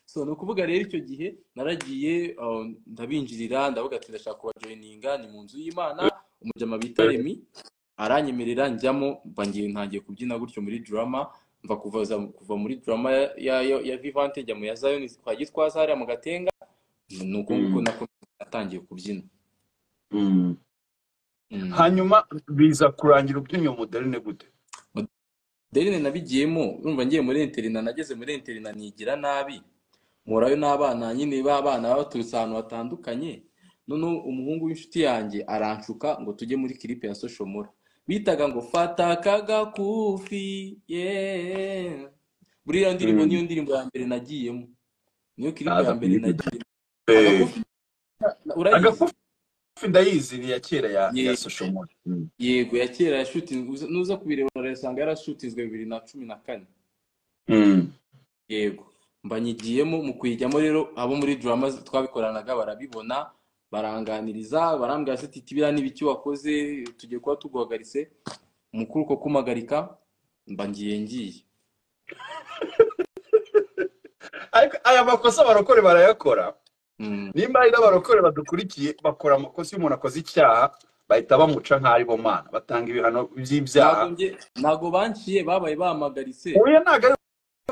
so ni ukuvuga rero icyo gihe naragiye uh, ndabinjirira ndavuga ati ndashaka kubajoyininga ni mu nzu y'imana umujama bita Eh, remi aranyemerera njyamo mba ngiye ntangiye kubyina gutyo muri drama mva kuva za- kuva muri drama ya, ya, ya, ya vivante njya mu ya zayoni kwa gitwaza hariya mu gatenga ni uko nguko Mm. nakomeye natangiye kubyina Mm. Mm. hanyuma biza kurangira ubyinyo moderine gute Derine nabigiyemo urumva ngiye muri interina nageze muri interina nigira nabi mpurayo n'abana nyine b'abana baba baturutse ahantu hatandukanye noneho umuhungu w'inshuti yanjye aranshuka ngo tujye muri kiripe ya soshomora bitaga ngo fata akagakufi yeah. buriya ndirimbo niyo Mm. ndirimbo ya mbere nagiyemo niyo kiripe ya naza mbere kuyivuga nagiye Eh, agakufi urayizi agafufi ndayizi ni iya kera ya ye ya soshomori Mm. yego ya kera yashutinzwe uza- nuza kubireba urayasanga yarashutinzwe bibiri na cumi na kane Mm. yego mbanyigiyemo mu kuyijyamo rero abo muri drama z- twabikoranaga barabibona baranganiriza barambwira se titi biriya n'ibiki wakoze tugiye kuba tuguhagaritse mukuru uko kumpagarika mba ngiye ngiye ariko aya makosa abarokore barayakora Mm, nimba hari n'abarokore badukurikiye bakora amakosa iyo umuntu akoze icyaha bahita bamuca nk'ari bo mana batanga ibihano by'ibyaha ntago nge ntago banciye babaye bampagaritse uyu ntabwo ari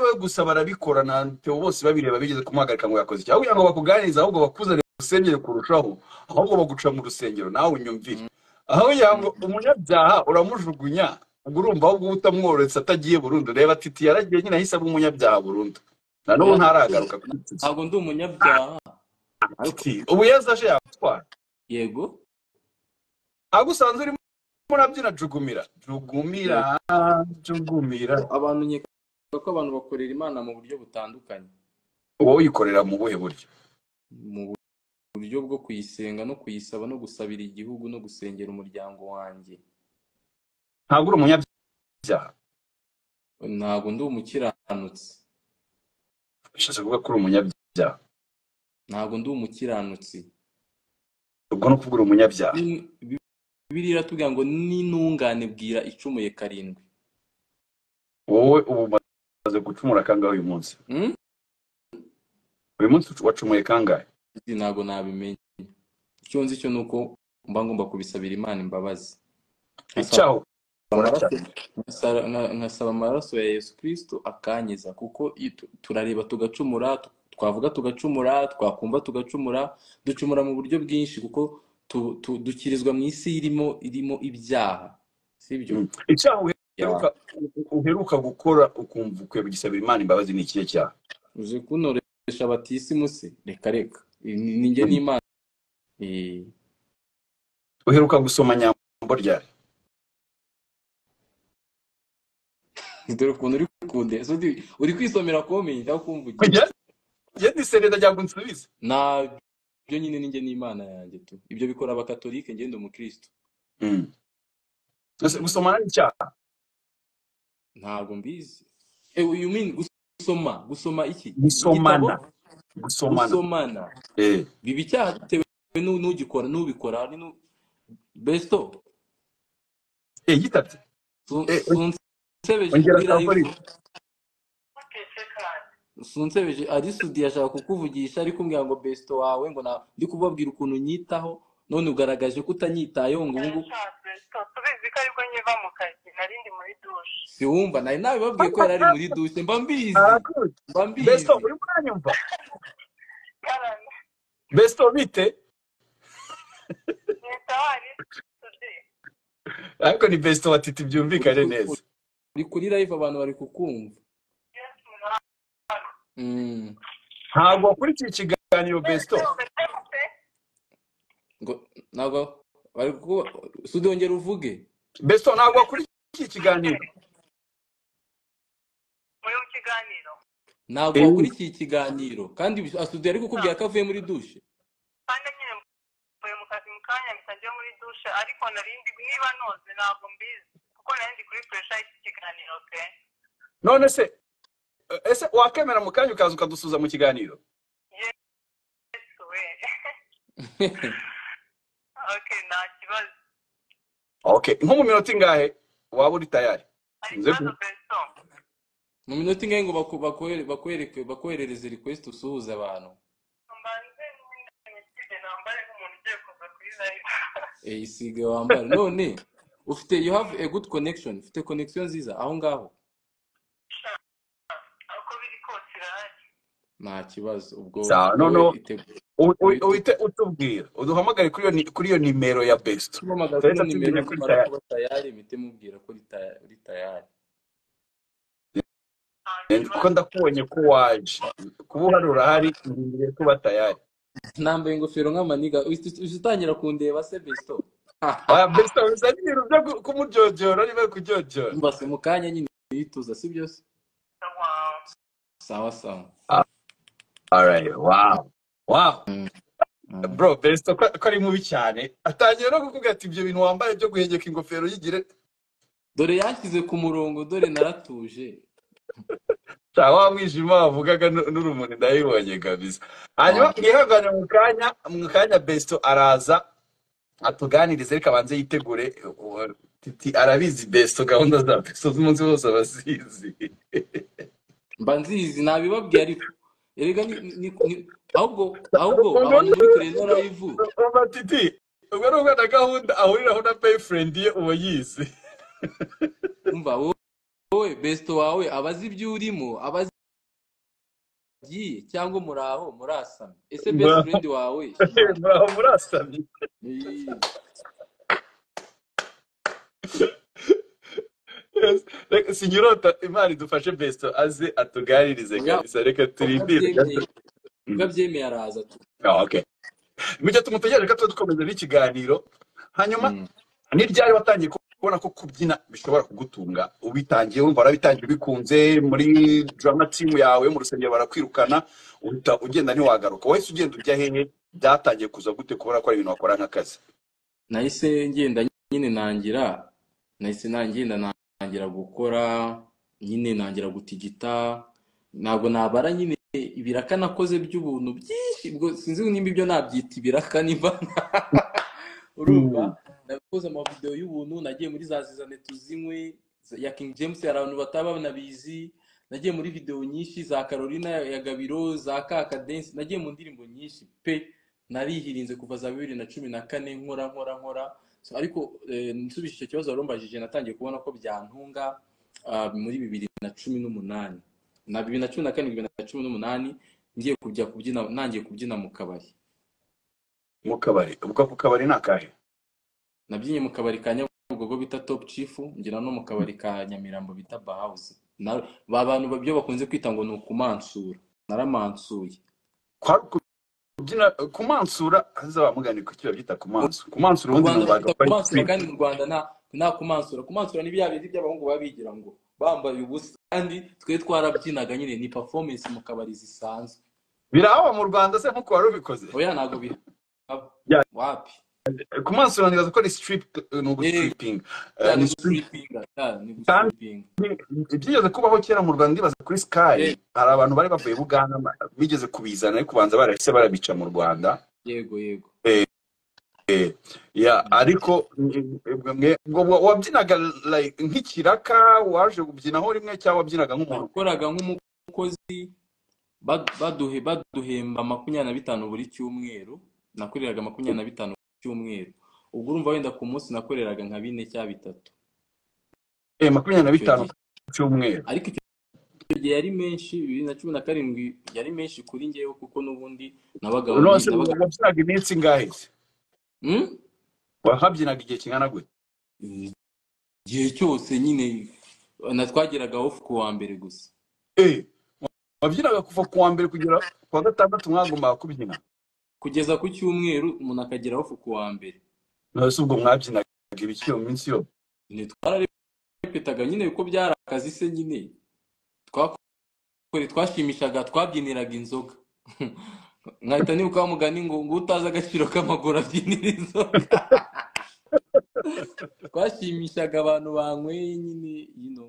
we gusa barabikora na Theo bose babireba bigeze kumuhagarika ngo yakoze icyaha kugira ngo bakuganirize ahubwo bakuzane mu rusengero kurushaho ahubwo baguca mu rusengero nawe unyumvire Mm, aho kugira ngo mm, umunyabyaha uramujugunya ubwo urumva ahubwo uba utamworetse atagiye burundu reba titi yaragiye nyine ahise aba umunyabyaha burundu na n'ubu oya ntaragaruka kuri titi ntago ndi umunyabyaha ariko titi ubu yeza aje yatwara yego ahubwo usanzwe urimo urabyina jugumira jugumira yego jugumira abantu nkeka ko abantu bakorera imana mu buryo butandukanye wowe uyikorera mu buhe buryo mu uburyo bwo kuyisenga no kuyisaba no gusabira igihugu no gusengera umuryango wanjye ntabwo uri umunyabyaha ntabwo ndi umukiranutsi bishatse kuvuga ko uri umunyabyaha ntabwo ndi umukiranutsi ubwo ni ukuvuga umunyabyaha Ni- bibiliya iratubwira ngo n'intungane bwira icumuye karindwi wowe ubu umaze gucumura kangahe uyu munsi Hmm? uyu munsi wacumuye kangahe Ati, ntabwo nabimenya icyo nzi cyo ni uko mba ngomba kubisabira imana imbabazi nkasaba icyaho amaraso nkasaba- nka- nkasaba amaraso ya yesu kirisito akankiza kuko iyo tu- turareba tugacumura tu- twavuga tugacumura twakumva tugacumura ducumura mu buryo bwinshi kuko tu- tu- dukirizwa mu isi irimo irimo ibyaha sibyo Mm. icyaha Ya. uheruka uheruka gukora ukumva ukwiye kugisabira imana imbabazi ni ikihe cyaha uzi kunoresha batisimu se reka reka Ni- ni- ni njye n'imana Eh, uheruka gusoma nyambo ryari dore ukuntu uri kunde So, ndi- uri kwisomera komenti aho kumvugira Njye- njye ndiseneza ryago nsubize ntabyo ibyo nyine ni njye n'imana yanjye tu ibyo bikora abakatolike ngenda umukristo Mm. Ese Mm, gusomana ni icyaha ntabwo mbizi Eh, you mean gusoma gusoma iki igitabo gusomana gusomana gusomana eh biba icyaha bitewe n'u- n'ugikora n'ubikora ni n'u- besto eh yitabye su- eh sunsebeje ongera ari akakora iki sunsebeje ari sudi ashaka kukuvugisha ariko umbwira ngo besto wawe ngo na- ndi kubabwira ukuntu nyitaho none ugaragaje ko utanyitayeho ngo ubu ngubu siwumva nari nabibabwiye ko yari ari muri dushe mba mbizi arakuzi mba besto mbizi uri muranyumva besto bite ariko ni besto batiti uri byumvikane ku- neza uri kuri live abantu bari kukumva Mm. ntabwo wakurikiye ikiganiro besto ngo ntabwo bari kukuba sudi wongera uvuge besto ntabwo wakurikiye ikiganiro ntabwo eh wakurikiye ikiganiro kandi bis- ah, sudi yari kukubwira ko avuye muri dushe none se ese wakemera mu kanya ukaza ukadusuza mu kiganiro okay nko mu minota ingahe waba uri tayari nze ku mu minota ingahe ngo baku- bakohere- bakwereke bakoherereze request usuhuze abantu Eh, isige wambare none ufite you have a good connection ufite connection nziza aho ngaho nta kibazo ubwo sawa wowe noneho iteguye u- u- wite uhite utubwira uduhamagare kuri iyo ni- kuri iyo nimero ya besto tumuhamagara kuri turahita nimero tumenya kuri nimara tayari kuba tayari imite mubwira ko ritaya- uri tayari kuko ndakubonye ko waje kuba uhari urahari ndindiriye kuba tayari nambaye ingofero nk'amaniga uhita uhita utangira kundeba se besto oya besto uzanye ibintu byo ku- kumujyojyora niba kujyojyora mbase mu kanya nyine yituza si byo se sawa sawa alright wow wow Mm. bro besto ko ko ari mubi cyane atangiye no kuvuga ati ibyo bintu wambaye byo guhegeka ingofero y'igire dore yanshyize ku murongo dore naratuje nta wa mwijima wavugaga nu- n'urumuri ndabibonye kabisa hanyuma Ah, mwihangane mu kanya mu kanya besto araza atuganirize reka abanze yitegure uwo- titi arabizi besto gahunda za besto z'umunsi wose abazizi mba nzizi nabibabwiye ariko erega ni, ni, ni, ahubwo ahubwo abantu muri kureba live Umva titi ubwo ni ubwana gahunda ahuriraho na boyfriend ye uba yizi umva wowe besto wawe abazi ibyo urimo abazi agiye cyangwa muraho murasamye ese best muraho friend wawe shema muraho murasamye Ii, Yes. Reka sinyirota imana idufashe besto aze atuganirize oya kabisa reka ubwo turimbire gato abyemeye ubwo Mm. abyemeye araza tu Ah, okay mugihe tumutegereje ko tuba dukomeza n'ikiganiro hanyuma Mm. ni ryari watangiye kubona ko kubyina bishobora kugutunga ubitangiye wumva warabitangiye ubikunze muri drama team yawe mu rusengero barakwirukana uhita ugenda ntiwagaruka wahise ugenda ujya hehe byatangiye kuza gute kubona ko ari ibintu wakora nk'akazi nahise ngenda nyine nangira nahise nagenda nangira gukora nyine nangira gutigita ntabwo nabara nyine ibiraka nakoze by'ubuntu byinshi ubwo sinzi nimba ibyo nabyita ibiraka nimba urumva Mm. nakoze amavidewo y'ubuntu nagiye muri za zizane tuzinywe ya King James hari abantu bataba banabizi nagiye muri videwo nyinshi za Carolina ya Gabiro za Kaka Dance nagiye mu ndirimbo nyinshi pe narihirinze kuva za bibiri na cumi na kane nkora nkora nkora So, ariko eh, nsubije icyo kibazo warumbajije natangiye kubona ko byantunga ah, muri bibiri na cumi n'umunani na bibiri na cumi na kane bibiri na cumi n'umunani ngiye kujya kubyina nangiye kubyina mu kabari mu kabari ubwo ku kabari ni akahe nabyinnye mu kabari ka nyabugogo bita top chief ngira no mu kabari ka nyamirambo bita bahawuzi na ba bantu babyo bakunze kwita ngo ni ukumansura naramansuye kwari kubyina kumansura hazaba mugani ku kiba byita kumansura kumansura mu ubundi ni ubaga rwanda twita bari kumansura gutwika kandi mu rwanda nta nta kumansura kumansura ni bya bindi by'abahungu baba bigira ngo bambaye ubusa kandi twe twarabyinaga nyine ni performance mu kabari zisanzwe biraba mu rwanda se nk'uko wari ubikoze oya ntabwo bihaba Ya, wapi kumansura nibaza ko ari strip ni ugustriping ya Eh, ni ni strip gustripinga ya ni kandi gustripinga byigeze kubaho kera mu rwanda ndibaza kuri sky Ye- hari abantu bari bavuye buganda ma- bigeze kubizana ariko kubanza barahise barabica mu rwanda yego yego ya Mm. ariko mm, mm, mwe ngo wa- wabyinaga like nk'ikiraka waje kubyinaho rimwe cyangwa wabyinaga nk'umuntu nakoraga nk'umukozi ba- baduhe baduhemba makumyabiri na bitanu buri cyumweru nakoreraga makumyabiri na bitanu buri cyumweru ubwo urumva wenda ku munsi nakoreraga nka bine cyangwa bitatu eh makumyabiri na icyo bitanu gihe ku cyumweru ariko icyo icyo gihe yari menshi bibiri na cumi na karindwi yari menshi kuri ngewe kuko n'ubundi nabaga none nabaga wabyinaga iminsi ingahe se Hmm? wahabyinaga igihe kingana gute igihe cyose nyine na twageraga ofu ku wa mbere gusa eh wabyinaga kuva ku wa mbere kugera ku wa gatandatu mwagombaga kubyina kugeza ku cyumweru umuntu akagera ofu ku wa mbere none se ubwo mwabyinaga ibiki iyo minsi yose twararepetaga nyine kuko byari akazi se nyine twa kure twashimishaga twabyiniraga inzoga nkahita nibuka wa mugani ngo ngo utazi agaciro k'amaguru abyinira inzoga twashimishaga abantu banyweye nyine yino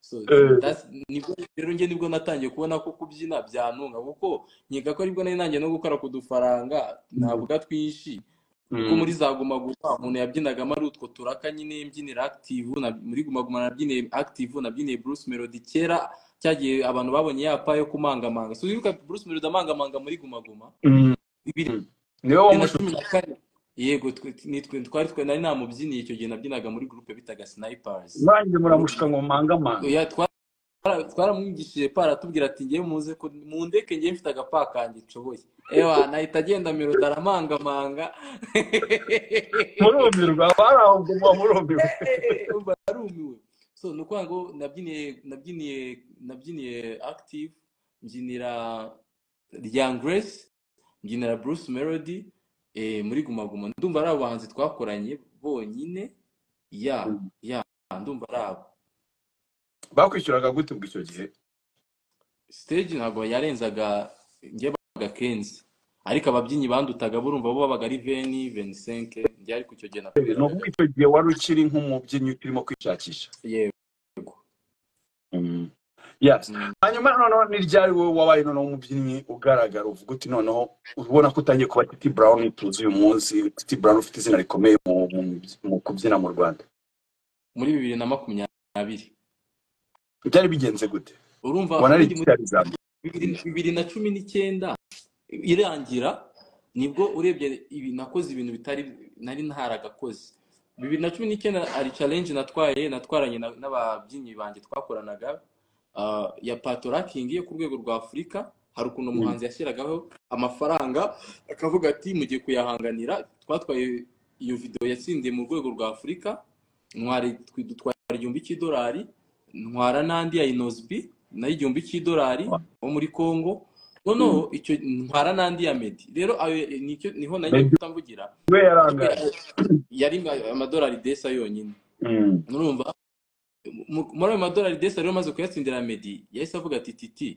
so eh that's- nibwo rero njye nibwo natangiye kubona ko kubyina byantunga kuko nkeka ko aribwo nari nangiye no gukora ku dufaranga ntabwo twinshi kuko mm. muri za guma gusa umuntu yabyinagamo ari utwo turaka nyine mbyinira active na, muri guma guma nabyiniye active nabyiniye Bruce Melody kera cyagiye abantu babonye yapa yo kumangamanga so wibuka Bruce Melody amangamanga muri guma guma Mm. bibiri Mm. niwe na cumi wamushutse na kane yego twe nitwe twari twe nari namubyiniye icyo gihe nabyinaga muri groupe bitaga Snipers nanjye Groupe- muramushuka ngo mumangamanga oya twara- twaramwigishije pa aratubwira ati ngewe muze ko mundeke ngewe mfite agapa kanjye nshoboye ewa nahita agenda Melody aramangamanga murumirwa bari aho nguma murumirwa umva arumiwe so ni ukuvuga ngo nabyiniye nabyiniye nabyiniye active mbyinira Young Grace mbyinira Bruce Melody eh, muri Guma Guma ndumva ari abahanzi twakoranye bonyine ya Mm. ya ndumva ari abo bakwishyuraga gute ubwo icyo gihe stage ntabwo yarenzaga njye babaga kenzi ariko ababyinnyi bandutaga burumva bo babaga ari veni venisenke njye ariko icyo gihe ni nakoreraga ukuvuga icyo gihe wari ukiri nk'umubyinnyi urimo kwishakisha yego Mm. yes Mm. hanyuma noneho ni ryari wowe wabaye noneho umubyinnyi ugaragara uvuga uti noneho ubona ko utangiye kuba titi brown tuzi uyu munsi titi brown ufite izina rikomeye mu, mu, mu kubyina mu rwanda muri bibiri na makumyabiri byari bigenze gute urumva ubundi muri wanarizamu bibiri bibiri na cumi n'icyenda irangira nibwo urebye ibi nakoze ibintu bitari nari ntaragakoze bibiri na cumi n'icyenda hari challenge natwaye natwaranye na- n'ababyinnyi banjye twakoranaga ah, ya patorakingi yo ku rwego rwa afurika hari ukuntu umuhanzi yashyiragaho amafaranga akavuga ati mugiye kuyahanganira twatwaye iyo videwo yatsindiye mu rwego rwa afurika ntwara dutwara igihumbi cy'idolari ntwara n'andi ya inosbi nayo igihumbi cy'idolari wo muri congo noneho icyo ntwara n'andi ya medi rero ayo nicyo niho nagiye guhita mvugira we ariko yarangaye ayo yari amadolari desa yonyine Mm. murumva mu- muri ayo madolari desa rero amaze kuyatsindira medi yahise avuga ati titi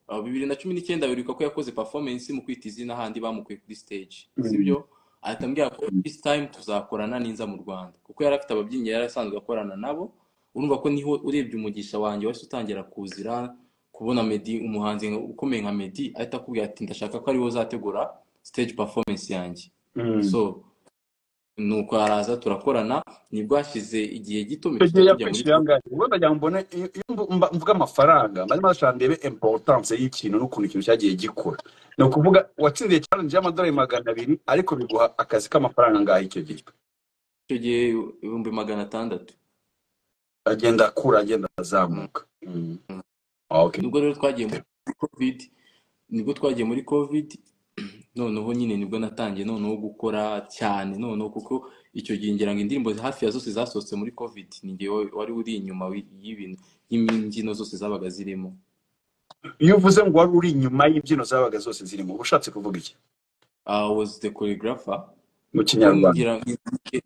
aho bibiri na cumi n'icyenda biruka ko yakoze performance mu kwita izina ahandi bamukuye kuri stage Mm. sibyo ahita ambwira ko this time tuzakorana n'inza mu rwanda kuko yari afite ababyinnyi yari asanzwe akorana nabo urumva ko niho urebye umugisha wanjye wahise utangira kuzira kubona medi umuhanzi nka- ukomeye nka medi ahita akubwira ati ndashaka ko ariwe uzategura stage performance yanjye Mm. so nuko araza turakorana nibwo hashize igihe icyo gito mpita gihe tujya muri yakwishyuye angahe ubwo ndagira ngo mbone iyo iyo mbu- mba- mvuga amafaranga maze mbashaka ndebe importance y'ikintu n'ukuntu ikintu cyagiye gikura ni ukuvuga watsindiye challenge y'amadolari magana abiri ariko biguha akazi k'amafaranga angahe icyo gihe icyo gihe ibihumbi magana atandatu agenda akura agenda azamuka Mm. Okay. nibwo rero twagiye muri covid nibwo twagiye muri covid noneho nyine nibwo natangiye noneho gukora cyane noneho kuko icyo gihe ngira ngo indirimbo hafi ya zose zasohotse muri covid ni njyewe wari uri inyuma wi- y'ibintu y'imbyino zose zabaga zirimo iyo uvuze ngo wari uri inyuma y'imbyino zabaga zose zirimo uba ushatse kuvuga iki I was the choreographer mu kuko kinyarwanda ngira ngo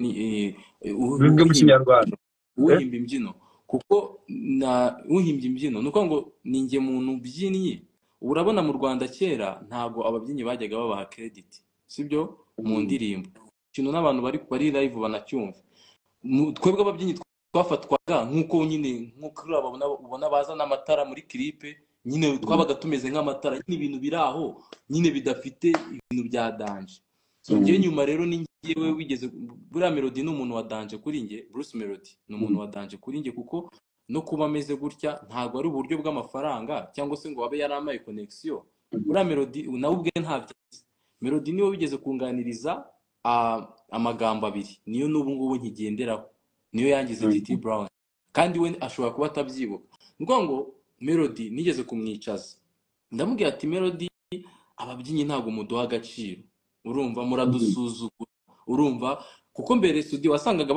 ni- eh, bivuge mu uhimbye kinyarwanda Eh? uhimbye imbyino kuko na uhimbye imbyino ni ukuvuga ngo ni njye muntu ubyinnye ubu urabona mu rwanda kera ntabwo ababyinnyi bajyaga babaha kerediti sibyo mu Mm. ndirimbo ikintu n'abantu bari bari live banacyumva Mu- twebwe ababyinnyi twafatwaga nk'uko nyine nk'uko uriya babona ubona bazana amatara muri kiripe nyine Mm. twabaga tumeze nk'amatara nyine ibintu biri aho nyine bidafite ibintu bya danje so Mm. njyewe nyuma rero ni njyewe wigeze buriya melody ni umuntu wa danje kuri njye bruce melody ni Mm. umuntu wa danje kuri njye kuko no kuba ameze gutya ntabwo ari uburyo bw'amafaranga cyangwa se ngo abe yaramaye connection Mm. buriya melody nawe ubwe ntabyo azi. melody niwe wigeze kunganiriza ah, amagambo abiri niyo n'ubu ngubu nkigenderaho niyo yangize Mm. gt brown kandi we ashobora kuba atabyibuka ni ukuvuga ngo melody nigeze kumwicaza ndamubwira ati melody ababyinnyi ntabwo muduha agaciro urumva Mm. muradusuzugura urumva kuko mbere studio wasangaga